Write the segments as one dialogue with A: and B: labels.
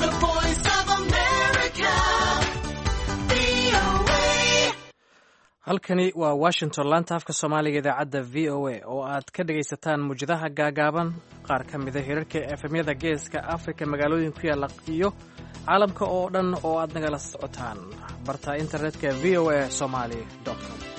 A: voice of America. VOA.
B: halkani waa washington laanta afka soomaaliga idaacadda v o a oo aad ka dhegaysataan muwjadaha gaagaaban qaar ka mida hirarka efemyada geeska afrika magaalooyin ku yaalla iyo caalamka oo dhan oo aad nagala socotaan barta internetka v o a somali com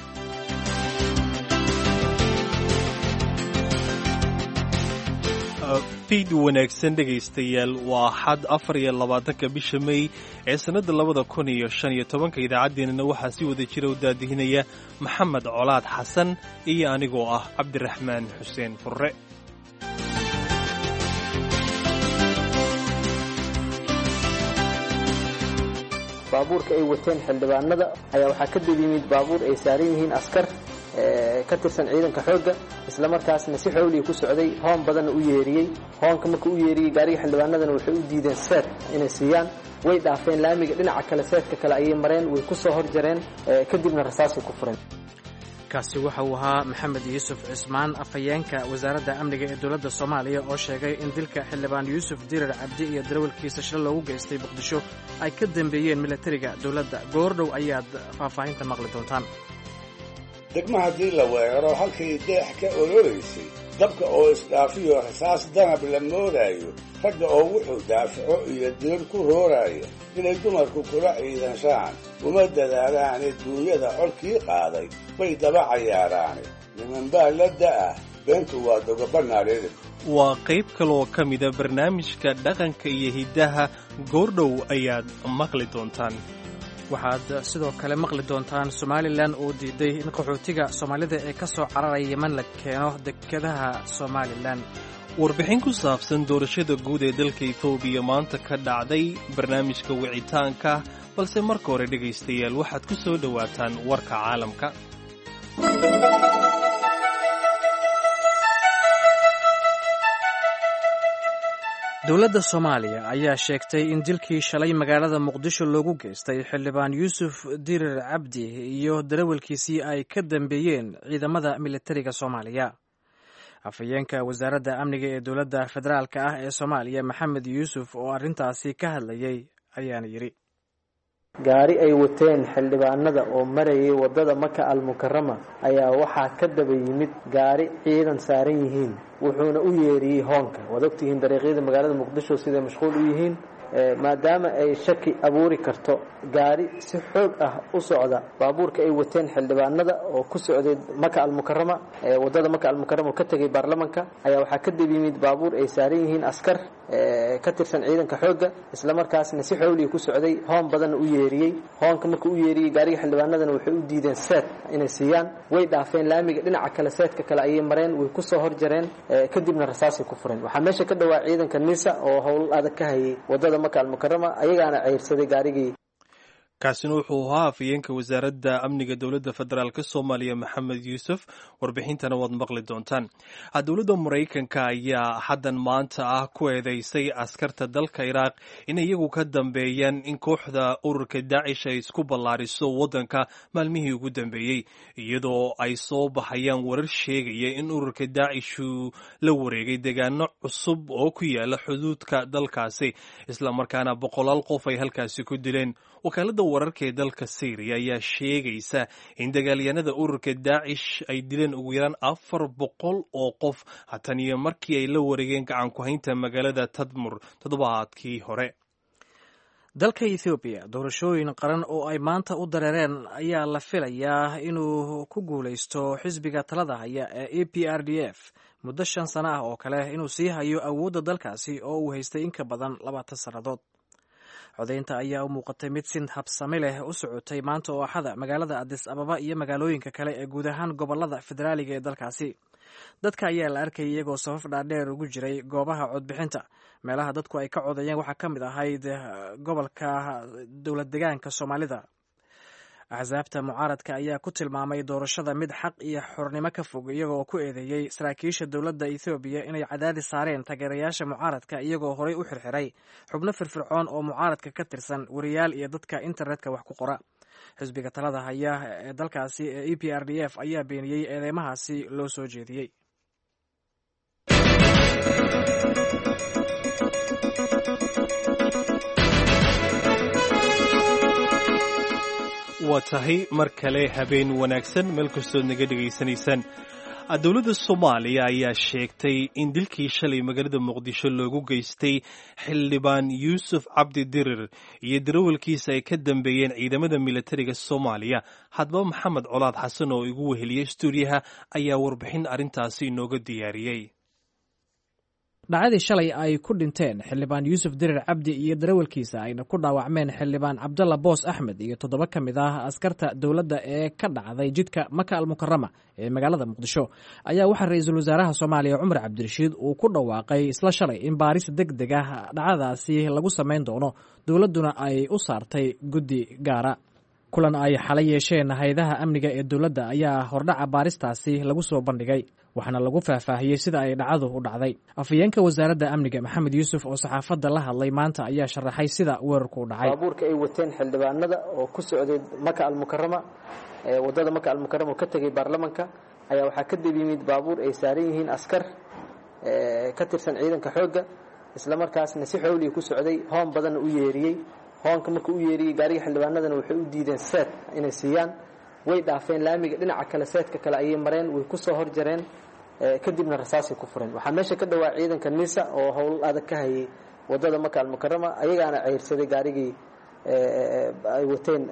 C: fiid wanaagsan dhegaystayaal waa xad afar iyo labaatanka bisha mey ee sannadda labada kun iyo shan iyo tobanka idaacaddeenana waxaa si wada jira u daadihinaya maxamed colaad xasan iyo anigoo ah cabdiraxmaan xuseen furre
D: baabuurka ay wateen xildhibaanada ayaa waxaa ka dib yimid baabuur ay saaran yihiin askar ee, ka tirsan ciidanka xoogga islamarkaasna si xowliga ku socday hoon badanna u yeeriyey hoonka markuu u yeeriyey gaariga xildhibaanadana waxay u diideen seet inay siiyaan way dhaafeen laamiga dhinaca kale seetka kale ayay mareen way ku soo horjareen ee, kadibna rasaasay ku fureen
B: kaasi waxa uu ahaa maxamed yuusuf cismaan afhayeenka wasaaradda amniga ee dowladda soomaaliya oo sheegay in dilka xildhibaan yuusuf dirar cabdi iyo darawalkiisa shil loogu geystay muqdisho ay ka dambeeyeen milatariga dowladda goordhow ayaad faahfaahinta maqli doontaan
E: degma haddii la weeraro halkay deex ka oloraysay dabka oo isdhaafiyo rasaas danab la moodaayo ragga oo wuxuu daafaco iyo dirar ku rooraya inay dumarku kula ciidanshaan uma dadaalaane duunyada colkii qaaday bay daba cayaaraane nimanbaa la da'ah beentu waa dogobanaadhedib
C: waa qayb kaleoo ka mida barnaamijka dhaqanka iyo hiddaha goordhow ayaad maqli doontaan
B: waxaad sidoo kale maqli doontaan somalilan oo diiday in qaxootiga soomaalida ee ka soo cararaya yeman la keeno dekedaha somalilan
C: warbixin ku saabsan doorashada guud ee dalka etoobiya maanta ka dhacday barnaamijka wicitaanka balse marka hore dhegaystayaal waxaad ku soo dhowaataan warka caalamka
B: dowladda soomaaliya ayaa sheegtay in dilkii shalay magaalada muqdisho loogu geystay xildhibaan yuusuf dirir cabdi iyo darawalkiisii ay ka dambeeyeen ciidamada militariga soomaaliya afhayeenka wasaaradda amniga ee dowladda federaalk ah ee soomaaliya maxamed yuusuf oo arrintaasi ka hadlayay ayaana yidhi
D: gaari ay wateen xildhibaanada oo marayay waddada maka almukarama ayaa waxaa ka daba yimid gaari ciidan saaran yihiin wuxuuna u yeeriyey hoonka waad ogtihiin dariiqyada magaalada muqdisho siday mashquul u yihiin ee, maadaama ay shaki abuuri karto gaari si xoog ah u socda baabuurka ay wateen xildhibaanada oo ku socday maka almukarama ee, waddada maka almukarama oo ka tegay baarlamanka ayaa waxaa ka dib yimid baabuur ay saaran yihiin askar ee, ka tirsan ciidanka xoogga islamarkaasna si xowliga ku socday hoon badanna u yeeriyey hoonka markuu u yeeriyey gaariga xildhibaanadana waxay u diideen seet inay siiyaan way dhaafeen laamiga dhinaca kale seetka kale ayay mareen way ku soo horjareen ee, kadibna rasaasay ku fureen waxaa meesha ka dhawaa ciidanka nisa oo howl adag ka hayay waddada maka almukarama ayagaana ceyrsaday gaarigii
C: kaasina wuxuu ahaa afhayeenka wasaaradda amniga dowladda federaalk soomaaliya maxamed yuusuf warbixintana waad maqli doontaan dowladda maraykanka ayaa haddan maanta ah ku eedeysay askarta dalka iraaq in iyagu ka dambeeyaan in kooxda ururka daacish ay isku ballaariso waddanka maalmihii ugu dambeeyey iyadoo ay soo baxayaan warar sheegaya in ururka daacishu la wareegay deegaano cusub oo ku yaala xuduudka dalkaasi islamarkaana boqolaal qof ay halkaasi ku dileen wakaaladda wararka ee dalka syriya ayaa sheegaysa in dagaalyahanada ururka daacish ay dileen ugu yaraan afar boqol oo qof hatan iyo markii ay la wareegeen gacan ku-haynta magaalada tadmur toddobaadkii hore
B: dalka ethoobiya doorashooyin qaran oo ay maanta u dareereen ayaa la filayaa inuu ku guulaysto xisbiga talada haya ee e p r d f muddo shan sano ah oo kale inuu sii hayo awoodda dalkaasi oo uu haystay in ka badan labaatan sannadood codaynta ayaa u muuqatay mid si habsami leh u socotay maanta oo axada magaalada adis ababa iyo magaalooyinka kale ee guud ahaan gobolada federaaliga ee dalkaasi dadka ayaa la arkayay iyagoo safaf dhaadheer ugu jiray goobaha codbixinta meelaha dadku ay ka codeeyeen waxaa ka mid ahayd gobolka dowlad degaanka soomaalida axsaabta mucaaradka ayaa ku tilmaamay doorashada mid xaq iyo xornimo ka fog iyagoo ku eedeeyey saraakiisha dowladda ethoobiya inay cadaadis saareen taageerayaasha mucaaradka iyagoo horey u xirxiray xubno firfircoon oo mucaaradka ka tirsan wariyaal iyo dadka internetka wax ku qora xisbiga talada haya ee dalkaasi ee e p r d f ayaa beeniyey eedeymahaasi loo soo jeediyey
C: waa tahay mar kale habeen wanaagsan meel kastood naga dhegaysanaysaan dowladda soomaaliya ayaa sheegtay in dilkii shalay magaalada muqdisho loogu geystay xildhibaan yuusuf cabdi dirir iyo darawalkiisa ay ka dambeeyeen ciidamada militariga soomaaliya hadba maxamed colaad xasan oo igu weheliyey stuudiyaha ayaa warbixin arrintaasi inooga diyaariyey
B: dhacdii shalay ay ku dhinteen xildhibaan yuusuf dirir cabdi iyo darawalkiisa ayna ku dhaawacmeen xildhibaan cabdalla boos axmed iyo toddoba ka mid ah askarta dowladda ee ka dhacday jidka maka almukarama ee magaalada muqdisho ayaa waxaa ra-iisul wasaaraha soomaaliya cumar cabdirashiid uu ku dhawaaqay isla shalay in baaris deg deg ah dhacdadaasi lagu samayn doono dowladduna ay u saartay guddi gaara kulan ay xalay yeesheen hay-adaha amniga ee dowladda ayaa hordhaca baaristaasi lagu soo bandhigay waxaana lagu faahfaahiyey sida ay dhacdu u dhacday afhayeenka wasaaradda amniga maxamed yuusuf oo saxaafadda la hadlay maanta ayaa sharaxay sida weerarku u dhacay
D: baabuurka ay wateen xildhibaanada oo ku socday maka almukarama wadada maka almukarama oo ka tegay baarlamanka ayaa waxaa ka dib yimid baabuur ay saaran yihiin askar ka tirsan ciidanka xoogga islamarkaasna si xowliga ku socday hoon badanna u yeeriyey hoonka markuu u yeeriyey gaariga xildhibaanadana waxay u diideen seed inay siiyaan way dhaafeen laamiga dhinaca kale seedka kale ayay mareen way kusoo horjareen kadibna rasaasay ku fureen waxaa meesha ka dhawaa ciidanka nisa oo howl adag ka hayay wadada maka almukarama ayagaana ceyrsaday gaarigii ay wateen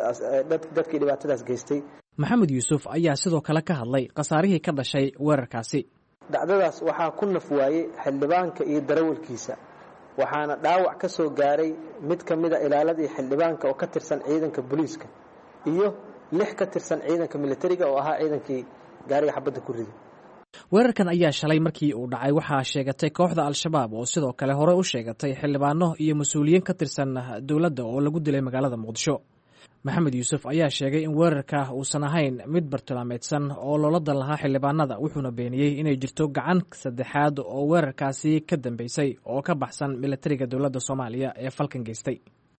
D: dadkii dhibaatadaas geystay
B: maxamed yuusuf ayaa sidoo kale ka hadlay khasaarihii ka dhashay weerarkaasi
D: dhacdadaas waxaa ku naf waayey xildhibaanka iyo darawalkiisa waxaana dhaawac ka soo gaaray mid ka mida ilaaladii xildhibaanka oo ka tirsan ciidanka booliiska iyo lix ka tirsan ciidanka militariga oo ahaa ciidankii gaariga xabadda ku riday
B: weerarkan ayaa shalay markii uu dhacay waxaa sheegatay kooxda al-shabaab oo sidoo kale hore u sheegatay xildhibaano iyo mas-uuliyiin ka tirsan dowladda oo lagu dilay magaalada muqdisho maxamed yuusuf ayaa sheegay in weerarka uusan ahayn mid bartilmaameedsan oo loola dan lahaa xildhibaanada wuxuuna beeniyey inay jirto gacan saddexaad oo weerarkaasi ka dambeysay oo ka baxsan militariga dowladda soomaaliya ee falkan geystay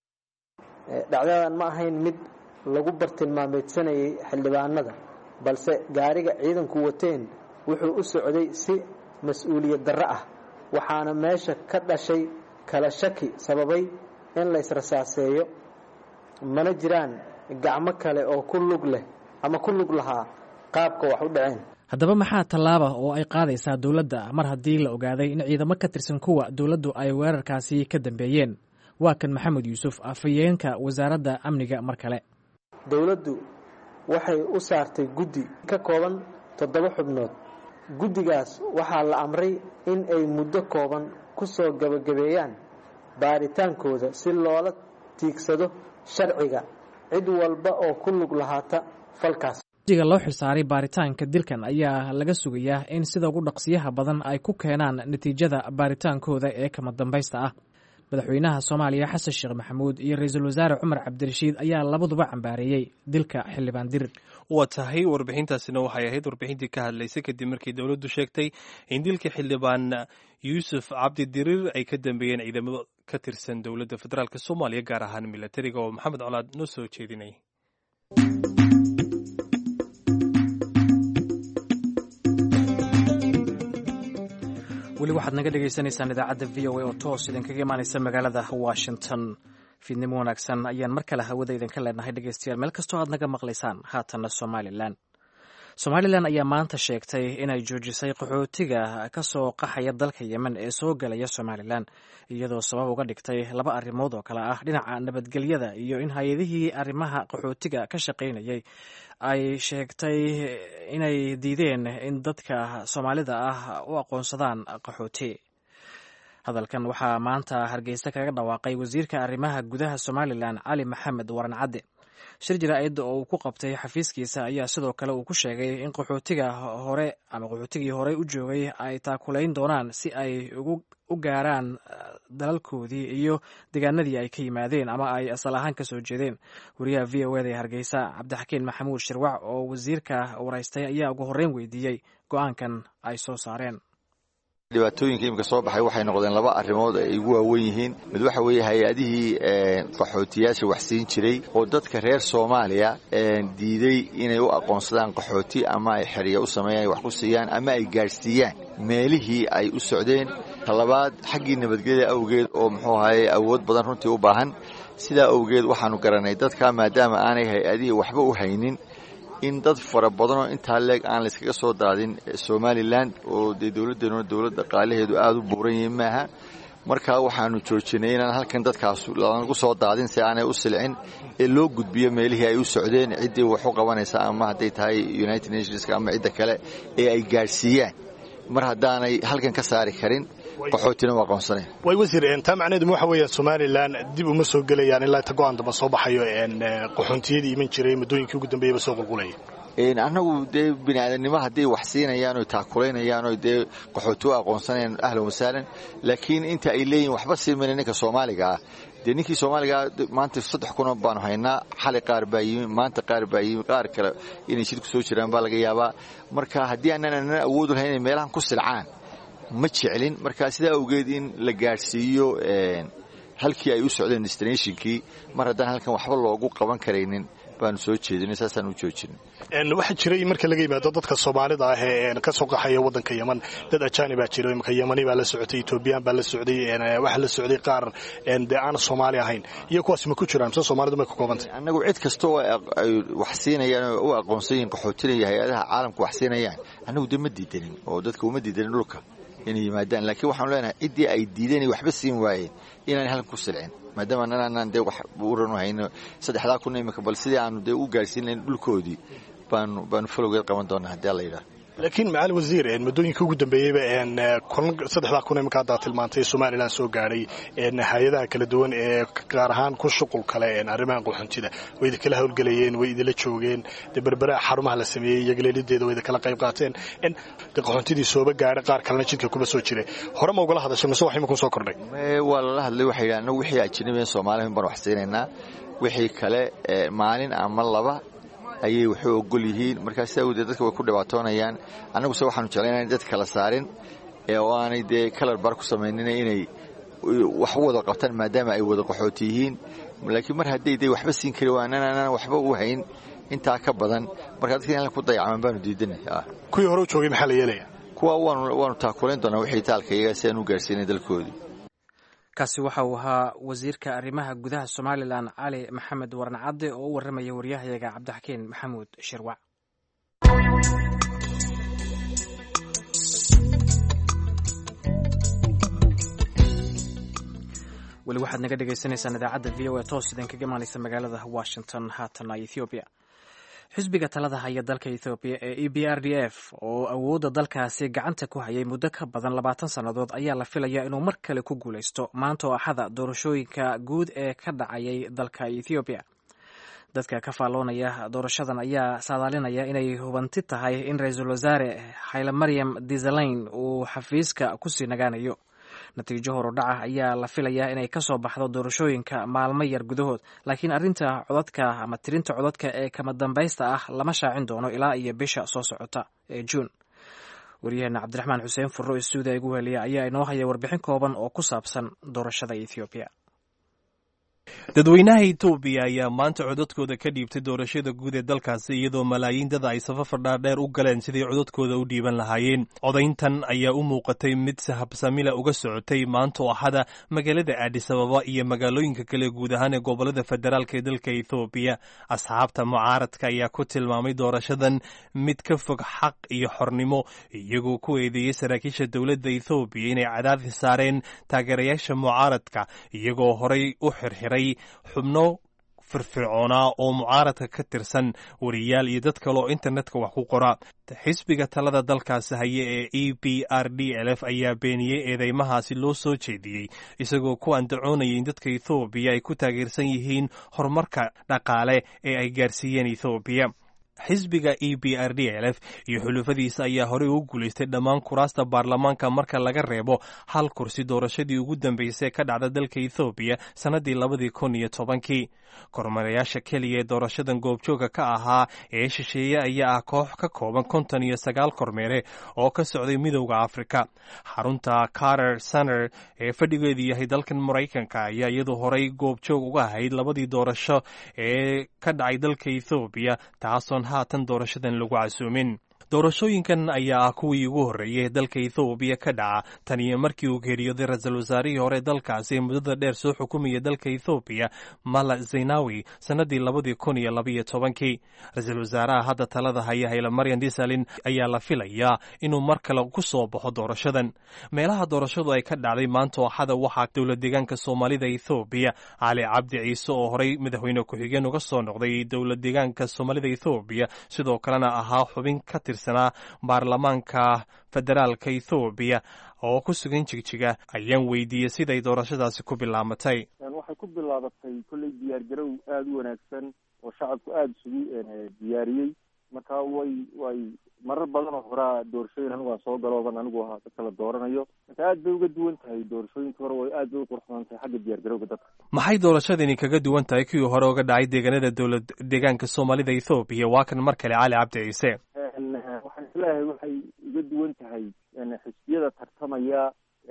D: dhacdadan ma ahayn mid lagu bartilmaameedsanayay xildhibaanada balse gaariga ciidanku wateen wuxuu u socday si mas-uuliyad darro ah waxaana meesha ka dhashay kala shaki sababay in laysrasaaseeyo mana jiraan gacmo kale oo ku lug leh ama ku lug lahaa qaabka wax u dhaceen
B: haddaba maxaa tallaaba oo ay qaadaysaa dowladda mar haddii la ogaaday in ciidamo ka tirsan kuwa dowladdu ay weerarkaasi ka dambeeyeen waa kan maxamed yuusuf afhayeenka wasaaradda amniga mar kale
D: dowladdu waxay u saartay guddi ka kooban toddoba xubnood guddigaas waxaa la amray in ay muddo kooban ku soo gebagabeeyaan baaritaankooda si loola tiigsado sharciga cid walba oo ku lug lahaata falkaas
B: guddiga loo xilsaaray baaritaanka dilkan ayaa laga sugayaa in sida ugu dhaqsiyaha badan ay ku keenaan natiijada baaritaankooda ee kama dambaysta ah madaxweynaha soomaaliya xasan sheekh maxamuud iyo ra-iisul wasaare cumar cabdirashiid ayaa labaduba cambaareeyey dilka xildhibaan dirir
C: waa tahay warbixintaasina waxay ahayd warbixintii ka hadlaysay kadib markii dowladdu sheegtay in dilka xildhibaan yuusuf cabdi dirir ay ka dambeeyeen ciidamada ka tirsan dowladda federaalk soomaaliya gaar ahaan milatariga oo maxamed colaad noo soo jeedinay
B: weli waxaad naga dhagaysanaysaan idaacadda v o a oo toos idinkaga imaanaysa magaalada washington fiidnimo wanaagsan ayaan mar kale hawada idinka leenahay dhegeystayaal meel kastoo aad naga maqlaysaan haatanna somalilan somalilan ayaa maanta sheegtay inay joojisay qaxootiga ka soo qaxaya dalka yemen ee soo gelaya somalilan iyadoo sabab uga dhigtay laba arrimood oo kale ah dhinaca nabadgelyada iyo in hay-adihii arrimaha qaxootiga ka shaqaynayay ay sheegtay inay diideen in dadka soomaalida ah u aqoonsadaan qaxooti hadalkan waxaa maanta hargeysa kaga dhawaaqay wasiirka arrimaha gudaha somalilan cali maxamed waran cadde shir jaraa'idda oo uu ku qabtay xafiiskiisa ayaa sidoo kale uu ku sheegay in qaxootiga hore ama qaxootigii horey u joogay ay taakulayn doonaan si ay u gaaraan dalalkoodii iyo deegaanadii ay ka yimaadeen ama ay asal ahaan ka soo jeedeen wariyaha v o eda ee hargeysa cabdixakiin maxamuud shirwac oo wasiirka waraystay ayaa ugu horreyn weydiiyey go-aankan ay soo saareen
F: dhibaatooyinka imika soo baxay waxay noqdeen laba arrimood ay ugu waawen yihiin mid waxa weeye hay-adihii qaxootiyaasha wax siin jiray oo dadka reer soomaaliya diiday inay u aqoonsadaan qaxooti ama ay xerya u sameeyaan wax ku siiyaan ama ay gaadhsiiyaan meelihii ay u socdeen talabaad xaggii nabadgelya awgeed oo muxuu ahaye awood badan runtii u baahan sidaa awgeed waxaanu garanay dadkaa maadaama aanay hay-adihii waxba u haynin in dad fara badanoo intaa leeg aan layskaga soo daadin somalilan oo dee dowladdeennuna dowlad dhaqaalaheedu aada u buuran yihiin maaha markaa waxaanu joojinay inaan halkan dadkaas lanagu soo daadin si aanay u silcin ee loo gudbiyo meelihii ay u socdeen ciddii wax u qabanaysa ama hadday tahay united nationska ama cidda kale ee ay gaadhsiiyaan mar haddaanay halkan ka saari karin qaxootina u aqoonsanayn
G: way wasiir taa macnaheedu waxa weeyaan somalilan dib uma soo gelayaan ilaa inta go-aan damba soo baxayo qaxoontiyadii iman jiray muddooyinkii ugu dambeeyaba soo qulqulaya
F: annagu dee bini aadamnimo hadday wax siinayaan oy taakulaynayaan oy dee qaxooti u aqoonsanayaan ahlan wasahlan laakiin inta ay leeyihin waxba siimayna ninka soomaaliga ah dee ninkii soomaaligaa maanta saddex kunoo baanu haynaa xali qaar baa yimi maanta qaar baa yimi qaar kale inay jidku soo jiraan baa laga yaabaa marka haddii aanan anana awoodu lahayn inay meelahan ku silcaan ma jeclin marka sidaa awgeed in la gaadhsiiyo halkii ay u socdeen destinationkii mar haddaan halkan waxba loogu qaban karaynin baanu soo jeedinay saasaan u joojinay
G: waxaa jiray marka laga yimaado dadka soomaalida ah ee ka soo qaxaya waddanka yeman dad ajaanibaa jira imika yemani baa la socotay etoobiyaan baa la socday waxaa la socday qaar dee aan soomaali ahayn iyo kuwaas ma ku jiraan mise soomaalidu may ka koobantay
F: annagu cid kasta oo ay wax siinayaan oo u aqoonsan yihin qaxootinaya hay-adaha caalamka wax siinayaan annagu dee ma diidanin oo dadka uma diidanin dhulka inay yimaadaan laakiin waxaanu leenahay ciddii ay diideen waxba siin waayeen inaanay halkan ku silcin maadaama ananaan dee wax uran hayno saddexdaa kun imika bal sidii aanu dee u gaarhsiin lahayn dhulkoodii baanu baanu falowgeed qaban doonaa haddii alla yidhaah
G: laakiin macali wasiir muddooyinkii ugu dambeeyeyba saddexdaa kun iminka haddaa tilmaantay somalilan soo gaadhay hay-adaha kala duwan ee gaar ahaan ku shuqul kale arrimaha qaxoontida way idinkala howlgelayeen way idinla joogeen dee berberaha xarumaha la sameeyey iyagaleelideeda way idinkala qayb qaateen de qaxoontidii sooba gaadhay qaar kalena jidka kuma soo jiray hore ma ugala hadashay mise wax imikun soo kordhay
F: waa lala hadlay waxay yidhahan annagu wixii ajnabiyan soomaalihin baan wax siinaynaa wixii kale maalin ama laba ayay waxu ogol yihiin markaa sidaa awdeed dadka way ku dhibaatoonayaan annaguse waxaanu jeclayna dad kala saarin oo aanay dee kalar bar ku samaynina inay wax u wada qabtaan maadaama ay wada qaxooti yihiin laakiin mar hadday de waxba siin kari waanaan anaan waxba u hayn intaa ka badan markaa dadka in ku dayacaman baanu diidanay
G: kuwii hore u joogay maxaa la yeelaya
F: kuwa waanu taakulayn doonaa wixii taalka iyaga si aan u gaarsiinay dalkoodii
B: kaasi waxa uu ahaa wasiirka arrimaha gudaha somalilan cali maxamed waran cadde oo u warramaya waryahayaga cabdixakiin maxamuud shirwac weli waxaad naga dhagaysanaysaan idaacadda v o a toos idin kaga imaanaysa magaalada washington haatana ethoobiya xisbiga talada haya dalka ethoobiya ee e b r d f oo awoodda dalkaasi gacanta ku hayay muddo ka badan labaatan sannadood ayaa la filaya inuu mar kale ku guulaysto maanta oo axada doorashooyinka guud ee ka dhacayay dalka ethoobiya dadka ka faalloonaya doorashadan ayaa saadaalinaya inay hubanti tahay in ra-iisul wasaare xayle maryam disalayn uu xafiiska kusii nagaanayo natiijo horudhaca ayaa la filayaa inay ka soo baxdo doorashooyinka maalmo yar gudahood laakiin arrinta codadka ama tirinta codadka ee kama dambaysta ah lama shaacin doono ilaa iyo bisha soo socota ee juun waryaheena cabdiraxmaan xuseen furro ee suuda igu heliya ayaa inoo haya warbixin kooban oo ku saabsan doorashada ethoobiya
C: dadweynaha etoobiya ayaa maanta codadkooda ka dhiibtay doorashada guud ee dalkaasi iyadoo malaayiin dad ay safafar dhaadheer u galeen sidii codadkooda u dhiiban lahaayeen codayntan ayaa u muuqatay mid sahabsamila uga socotay maanta oo axada magaalada aadis ababa iyo magaalooyinka kale guud ahaan ee gobolada federaalk ee dalka ethoobiya asxaabta mucaaradka ayaa ku tilmaamay doorashadan mid ka fog xaq iyo xornimo iyagoo ku eedeeyey saraakiisha dowladda ethoobiya inay cadaadis saareen taageerayaasha mucaaradka iyagoo horay u xirxiray xubno firfircoonaa oo mucaaradka ka tirsan wariyaal iyo dad kale oo internetka wax ku qora xisbiga talada dalkaasi haya ee e b r d l f ayaa beeniyey eedeymahaasi loo soo jeediyey isagoo ku andacoonaya in dadka ethoobiya ay ku taageersan yihiin horumarka dhaqaale ee ay gaarsiiyeen ethoobiya xisbiga e b r d l f iyo xulufadiisa ayaa horey ugu guulaystay dhammaan kuraasta baarlamaanka marka laga reebo hal kursi doorashadii ugu dambeysay ka dhacda dalka ethoobiya sannaddii labadii kun iyo tobankii kormarayaasha keliya ee doorashadan goobjooga ka ahaa ee shisheeye ayaa ah koox ka kooban konton iyo sagaal kormeere oo ka socday midowda afrika xarunta carter center ee fadhigeedu yahay dalkan maraykanka ayaa iyadu horey goobjoog uga ahayd labadii doorasho ee ka dhacay dalka ethoobiya taasoon haatan doorashadan lagu casuumin doorashooyinkan ayaa ah kuwii ugu horreeyay ee dalka ethoobiya ka dhaca tan iyo markii uu geeriyooday ra-iisul wasaarihii hore dalkaasi ee muddada dheer soo xukumaya dalka ethoobiya mala zaynawi sannadii labadii kun iyo labaiyo tobankii ra-iisul wasaaraha hadda talada haya hayla maryan disalin ayaa la filayaa inuu mar kale ku soo baxo doorashadan meelaha doorashadu ay ka dhacday maanta ooxada waxaa dowla deegaanka soomaalida ethoobiya cali cabdi ciise oo horey madaxweyne ku-xigeen uga soo noqday dowla deegaanka soomaalida ethoobiya sidoo kalena ahaa xubin ka tirsanaa baarlamaanka federaalka ethoobiya oo ku sugan jigjiga ayaan weydiiyey siday doorashadaasi ku bilaamatay
H: waxay ku bilaabatay kolley diyaar garow aada u wanaagsan oo shacabku aada isugu diyaariyey marka way way marar badan oo horaa doorashooyin anigu aan soo galooban anigu ahaa dadka la dooranayo marka aad bay uga duwan tahay doorashooyinka hore way aad bay u qurxoon tahay xagga diyaar garowga dadka
C: maxay doorashadani kaga duwan tahay kuwii hore uga dhacay deegaanada dowlad deegaanka soomaalida ethoobiya waa kan mar kale cali cabdi ciise
H: waxaan isleeyahay waxay uga duwan tahay xisbiyada tartamaya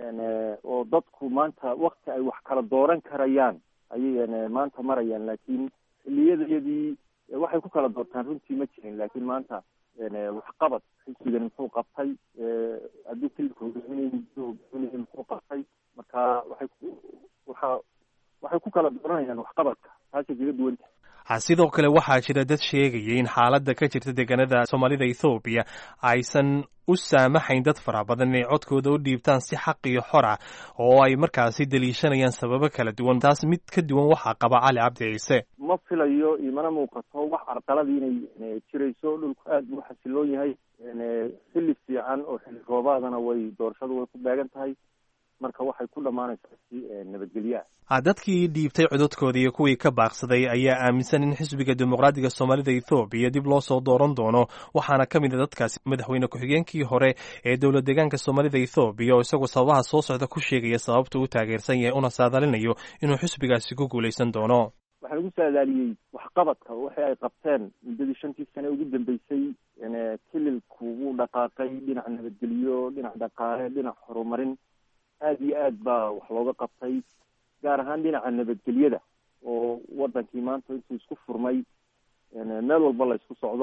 H: oo dadku maanta wakti ay wax kala dooran karayaan ayay maanta marayaan laakiin xiliyadayadii waxay ku kala doortaan runtii ma jirin laakiin maanta waxqabad xisbigani muxuu qabtay hadduu kilika hogaaminay hogaaminay muxuu qabtay marka waxay waxa waxay ku kala dooranayaan waxqabadka taasay kaga duwan tahay
C: sidoo kale waxaa jira dad sheegaya in xaaladda ka jirta deegaanada soomaalida ethoobiya aysan u saamaxayn dad fara badan inay codkooda u dhiibtaan si xaq iyo xor ah oo ay markaasi daliishanayaan sababo kala duwan taas mid ka duwan waxaa qaba cali cabdi ciise
H: ma filayo imana muuqato wax carqaladii inay jirayso dhulku aad buu xasiloon yahay xilli fiican oo xilli roobaadana way doorashadu way ku beegan tahay marka waxay ku dhammaanaysaa si nabadgelyo
C: ah dadkii dhiibtay cododkooda iyo kuwii ka baaqsaday ayaa aaminsan in xisbiga dimuqraadiga soomaalida ethoobiya dib loo soo dooran doono waxaana ka mid a dadkaasi madaxweyne ku-xigeenkii hore ee dowlad deegaanka soomaalida ethoobiya oo isagoo sababaha soo socda ku sheegaya sababta uu taageersan yahay una saadaalinayo inuu xisbigaasi ku guulaysan doono
H: waxaa lagu saadaaliyey waxqabadka waxa ay qabteen muddadii shantii sane ugu dambeysay kililku wuu dhaqaaqay dhinac nabadgelyo dhinac dhaqaale dhinac horumarin aada iyo aad baa wax looga qabtay gaar ahaan dhinaca nabadgelyada oo wadankii maanta intuu isku furmay meel walba la isku socdo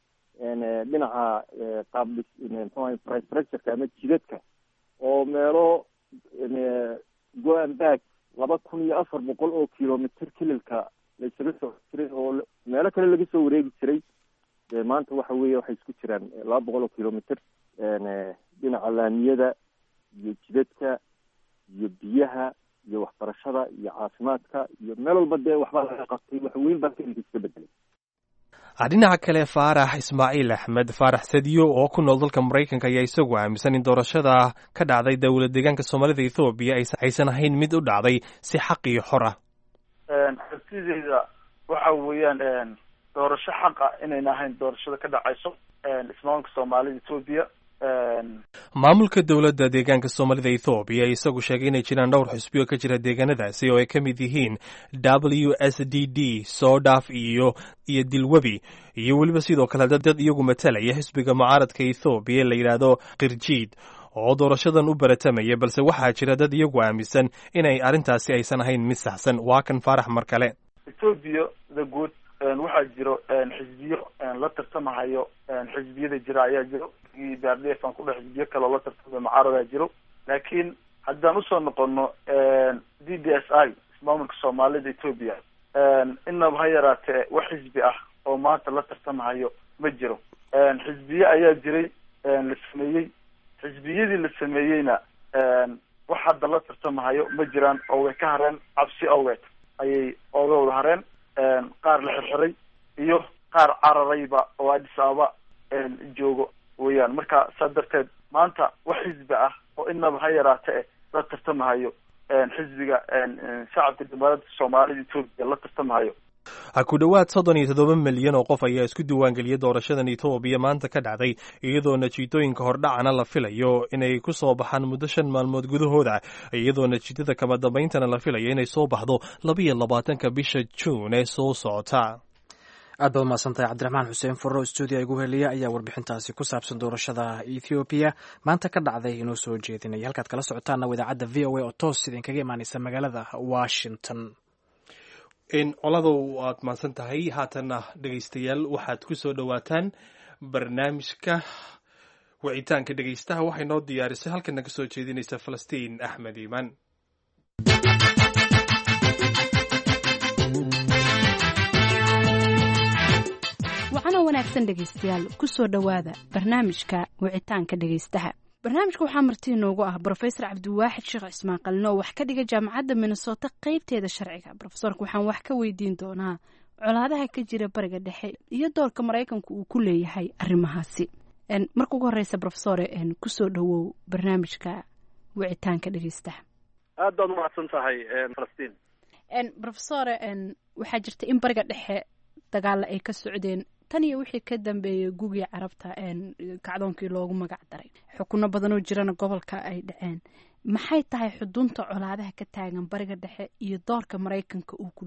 H: dhinaca qaabdhis mxuaha infrastructureka ama jidadka oo meelo go-an back laba kun iyo afar boqol oo kilomitr kililka la isaga soo jiray oo meelo kale laga soo wareegi jiray maanta waxa weeye waxay isku jiraan laba boqol oo kilomitr dhinaca laamiyada iyo jidadka iyo biyaha iyo waxbarashada iyo caafimaadka iyo meel walba dee waxbaa laga qabtay wax weyn baa kelinka iska bedelay
C: dhinaca kale faarax ismaaciil axmed faarax sadiyo oo ku nool dalka maraykanka ayaa isagu aaminsan in doorashada ka dhacday dowlad deegaanka soomaalida ethoobiya aysan ahayn mid u dhacday si xaq iyo xor ah
I: xabtideyda waxa weeyaan doorasho xaqa inayna ahayn doorashada ka dhacayso ismaamulka soomaalida ethoobiya
C: maamulka dowladda deegaanka soomaalida ethoobiya isagu sheegay inay jiraan dhowr xisbiyo ka jira deegaanadaasi oo ay ka mid yihiin w s d d soodhaf iyo iyo dilwebi iyo weliba sidoo kale dad iyagu matalaya xisbiga mucaaradka ethoobiya la yidhaahdo kirjiid oo doorashadan u baratamaya balse waxaa jira dad iyagu aaminsan inay arrintaasi aysan ahayn mid saxsan waa kan faarax mar kale
I: ethoobia the good waxaa jiro xisbiyo la tartamahayo xisbiyada jira ayaa jiro brdf aan kudhe xisbiyo kale oo la tartamayo mucaaradaa jiro laakiin haddaan usoo noqono d d s i ismaamulka soomaalida ethoobia inaba ha yaraatee wax xisbi ah oo maanta la tartamahayo ma jiro xisbiye ayaa jiray la sameeyey xisbiyadii la sameeyeyna wax hadda la tartamahayo ma jiraan oo way ka hareen cabsi awgeed ayay ooga wada hareen qaar la xirxiray iyo qaar cararayba oo addis ababa joogo weeyaan marka saa darteed maanta wax xisbi ah oo inaba ha yaraate la tartamahayo xisbiga shacabka dimuqraadka soomaalida etoobiya la tartamahayo
C: ku dhowaad soddon iyo toddoba milyan oo qof ayaa isku diiwaangeliyay doorashadan etoobiya maanta ka dhacday iyadoo natiijooyinka hordhacana la filayo inay ku soo baxaan muddo shan maalmood gudahooda iyadoo natiijada kama dambayntana la filayo inay soo baxdo labiyo labaatanka bisha juun ee soo socota
B: aad baad umahadsantahay cabdiraxmaan xuseen furro stuudiya igu heliya ayaa warbixintaasi ku saabsan doorashada ethoobiya maanta ka dhacday inoo soo jeedinaya halkaad kala socotaana idaacadda v o a oo toos idinkaga imaaneysa magaalada washington
C: coladow waad mahadsan tahay haatanna dhegaystayaal waxaad ku soo dhowaataan barnaamijka wicitaanka dhegaystaha waxay noo diyaarisay halkan naga soo jeedinaysa falastiin axmed iimaan
J: wacana wanaagsan dhegaystayaal ku soo dhowaada barnaamijka wicitaanka dhegaystaha barnaamijka waxaa marti inoogu ah brofesor cabdiwaaxid sheekh cismaan qalin oo wax ka dhiga jaamacadda minnesota qeybteeda sharciga brofesorka waxaan wax ka weydiin doonaa colaadaha ka jira bariga dhexe iyo doorka maraykanku uu ku leeyahay arrimahaasi marka ugu horeysa brofesore kusoo dhowow barnaamijka wicitaanka dhegaystaha
K: aad baad umahadsan tahay falastiin
J: brofesore waxaa jirta in bariga dhexe dagaalla ay ka socdeen tan iyo wixii ka dambeeyey gugii carabta kacdoonkii loogu magac daray xukuno badanoo jirana gobolka ay dhaceen maxay tahay xudunta colaadaha ka taagan bariga dhexe iyo doorka maraykanka uu ku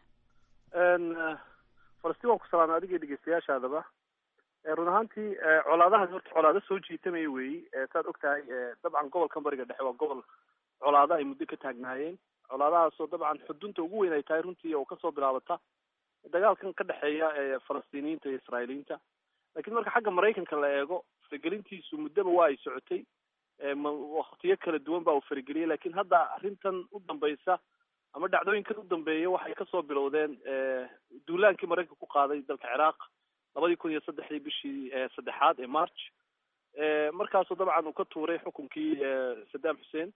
J: leeyahay
K: falastiin waan ku salaamay adiga dhegeystayaashaadaba run ahaantii colaadahaas horta colaado soo jiitamaya weeyi saad og tahay dabcan gobolkan bariga dhexe waa gobol colaado ay muddo ka taagnaayeen colaadahaasoo dabcan xudunta ugu weyn ay tahay runtii oo kasoo bilaabata dagaalkan ka dhexeeya falastiiniyiinta iyo israailiyiinta lakiin marka xagga maraykanka la eego faragelintiisu muddaba waa ay socotay waktiyo kala duwan baa uu farageliyey lakin hadda arrintan u dambaysa ama dhacdooyinkan u dambeeya waxay kasoo bilowdeen duulaankii maraykanka ku qaaday dalka ciraaq labadii kun iyo saddexdii bishii saddexaad ee march markaasoo dabcan uu ka tuuray xukunkii saddam xussein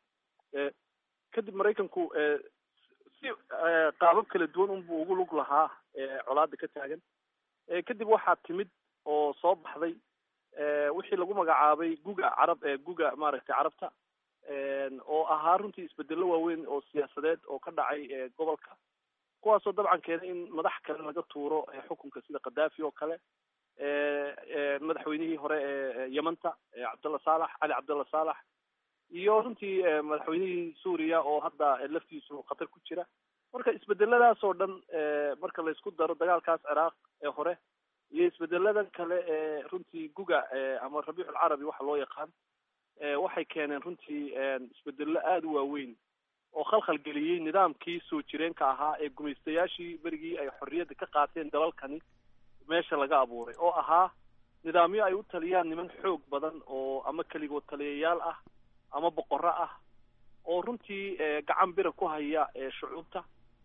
K: kadib maraykanku si qaabab kala duwan unbuu ugu lug lahaa colaada ka taagan kadib waxaa timid oo soo baxday wixii lagu magacaabay guga carab guga maaragtay carabta oo ahaa runtii isbedelo waaweyn oo siyaasadeed oo ka dhacay gobolka kuwaasoo dabcan keenay in madax kale laga tuuro xukunka sida khadafi oo kale madaxweynihii hore ee yemanta cabdalla saalax cali cabdalla saalax iyo runtii madaxweynihii suuriya oo hadda laftiisu khatar ku jira marka isbedeladaas oo dhan marka laysku daro dagaalkaas ciraaq ee hore iyo isbedeladan kale ee runtii guga ama rabiic alcarabi waxa loo yaqaan waxay keeneen runtii isbedelo aada u waaweyn oo khalkhal geliyey nidaamkii soo jireenka ahaa ee gumaystayaashii berigii ay xorriyadda ka qaateen dalalkani meesha laga abuuray oo ahaa nidaamyo ay u taliyaan niman xoog badan oo ama keligood taliyayaal ah ama boqorro ah oo runtii gacan bira ku haya shucuubta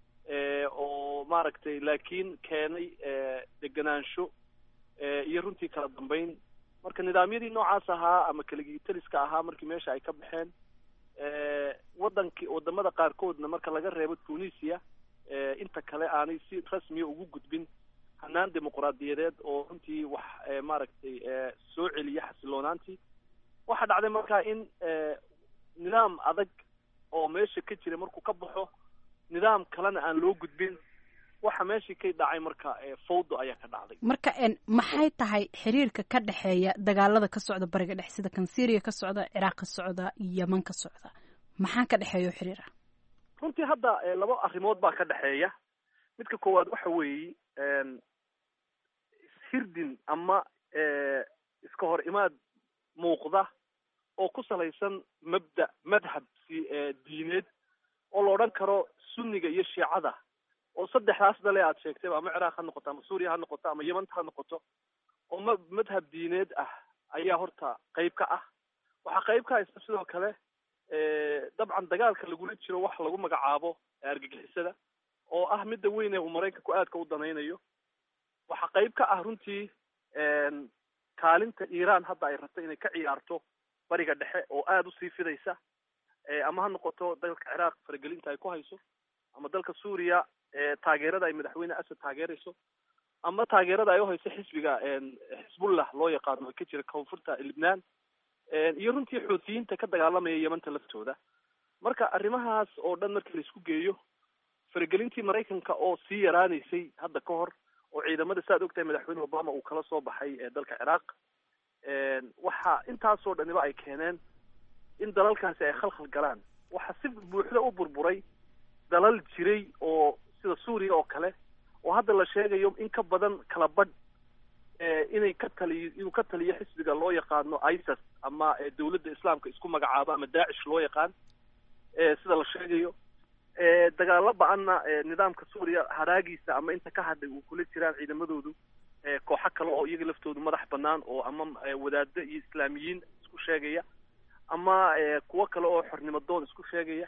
K: oo maaragtay laakiin keenay degenaansho iyo runtii kala dambeyn marka nidaamyadii noocaas ahaa ama keligii taliska ahaa markii meesha ay ka baxeen wadankii wadamada qaarkoodna marka laga reebo tunisia inta kale aanay si rasmiya ugu gudbin hanaan dimuqraadiyadeed oo runtii wax maaragtay soo celiya xasiloonaantii waxaa dhacday marka in nidaam adag oo meesha ka jira markuu ka baxo nidaam kalena aan loo gudbin waxa meeshii ka dhacay marka fawdo ayaa ka dhacday
J: marka maxay tahay xiriirka ka dhexeeya dagaalada ka socda bariga dhexe sida kan syria ka socda ciraaq ka socda yeman ka socda maxaa ka dhexeeya o xiriir ah
K: runtii hadda laba arrimood baa ka dhexeeya midka koowaad waxa weeye hirdin ama iska hor imaad muuqda oo ku salaysan mabda madhab si diineed oo la odhan karo sunniga iyo shiicada oo saddexdaas dale aad sheegtayba ama ciraaq ha noqoto ama suuriya ha noqoto ama yemanta ha noqoto oo ma madhab diineed ah ayaa horta qayb ka ah waxaa qayb ka haysta sidoo kale dabcan dagaalka lagula jiro wax lagu magacaabo argagixisada oo ah midda weyn ee uu maraykanku aadka u danaynayo waxaa qayb ka ah runtii kaalinta iiraan hadda ay rabto inay ka ciyaarto bariga dhexe oo aada usii fidaysa ama ha noqoto dalka ciraaq faragelinta ay ku hayso ama dalka suuriya taageerada ay madaxweyne asad taageerayso ama taageerada ay uhayso xisbiga xisbullah loo yaqaano oo ka jira koonfurta libnaan iyo runtii xuutiyiinta ka dagaalamaya yemanta laftooda marka arrimahaas oo dhan markii laisku geeyo faragelintii maraykanka oo sii yaraanaysay hadda ka hor oo ciidamada saaad ogtahay madaxweyne obama uu kala soo baxay dalka ciraaq waxa intaasoo dhaniba ay keeneen in dalalkaasi ay khalkhal galaan waxa si buuxda u burburay dalal jiray oo sida suuriya oo kale oo hadda la sheegayo in ka badan kala badh inay ka taliyo inuu ka taliyo xisbiga loo yaqaano isis ama dawladda islaamka isku magacaabo ama daacish loo yaqaan sida la sheegayo dagaalo ba-anna nidaamka suuriya haraagiisa ama inta ka hadhay uu kula jiraan ciidamadoodu kooxo kale oo iyaga laftoodu madax banaan oo ama wadaado iyo islaamiyiin isku sheegaya ama kuwo kale oo xornimo doon isku sheegaya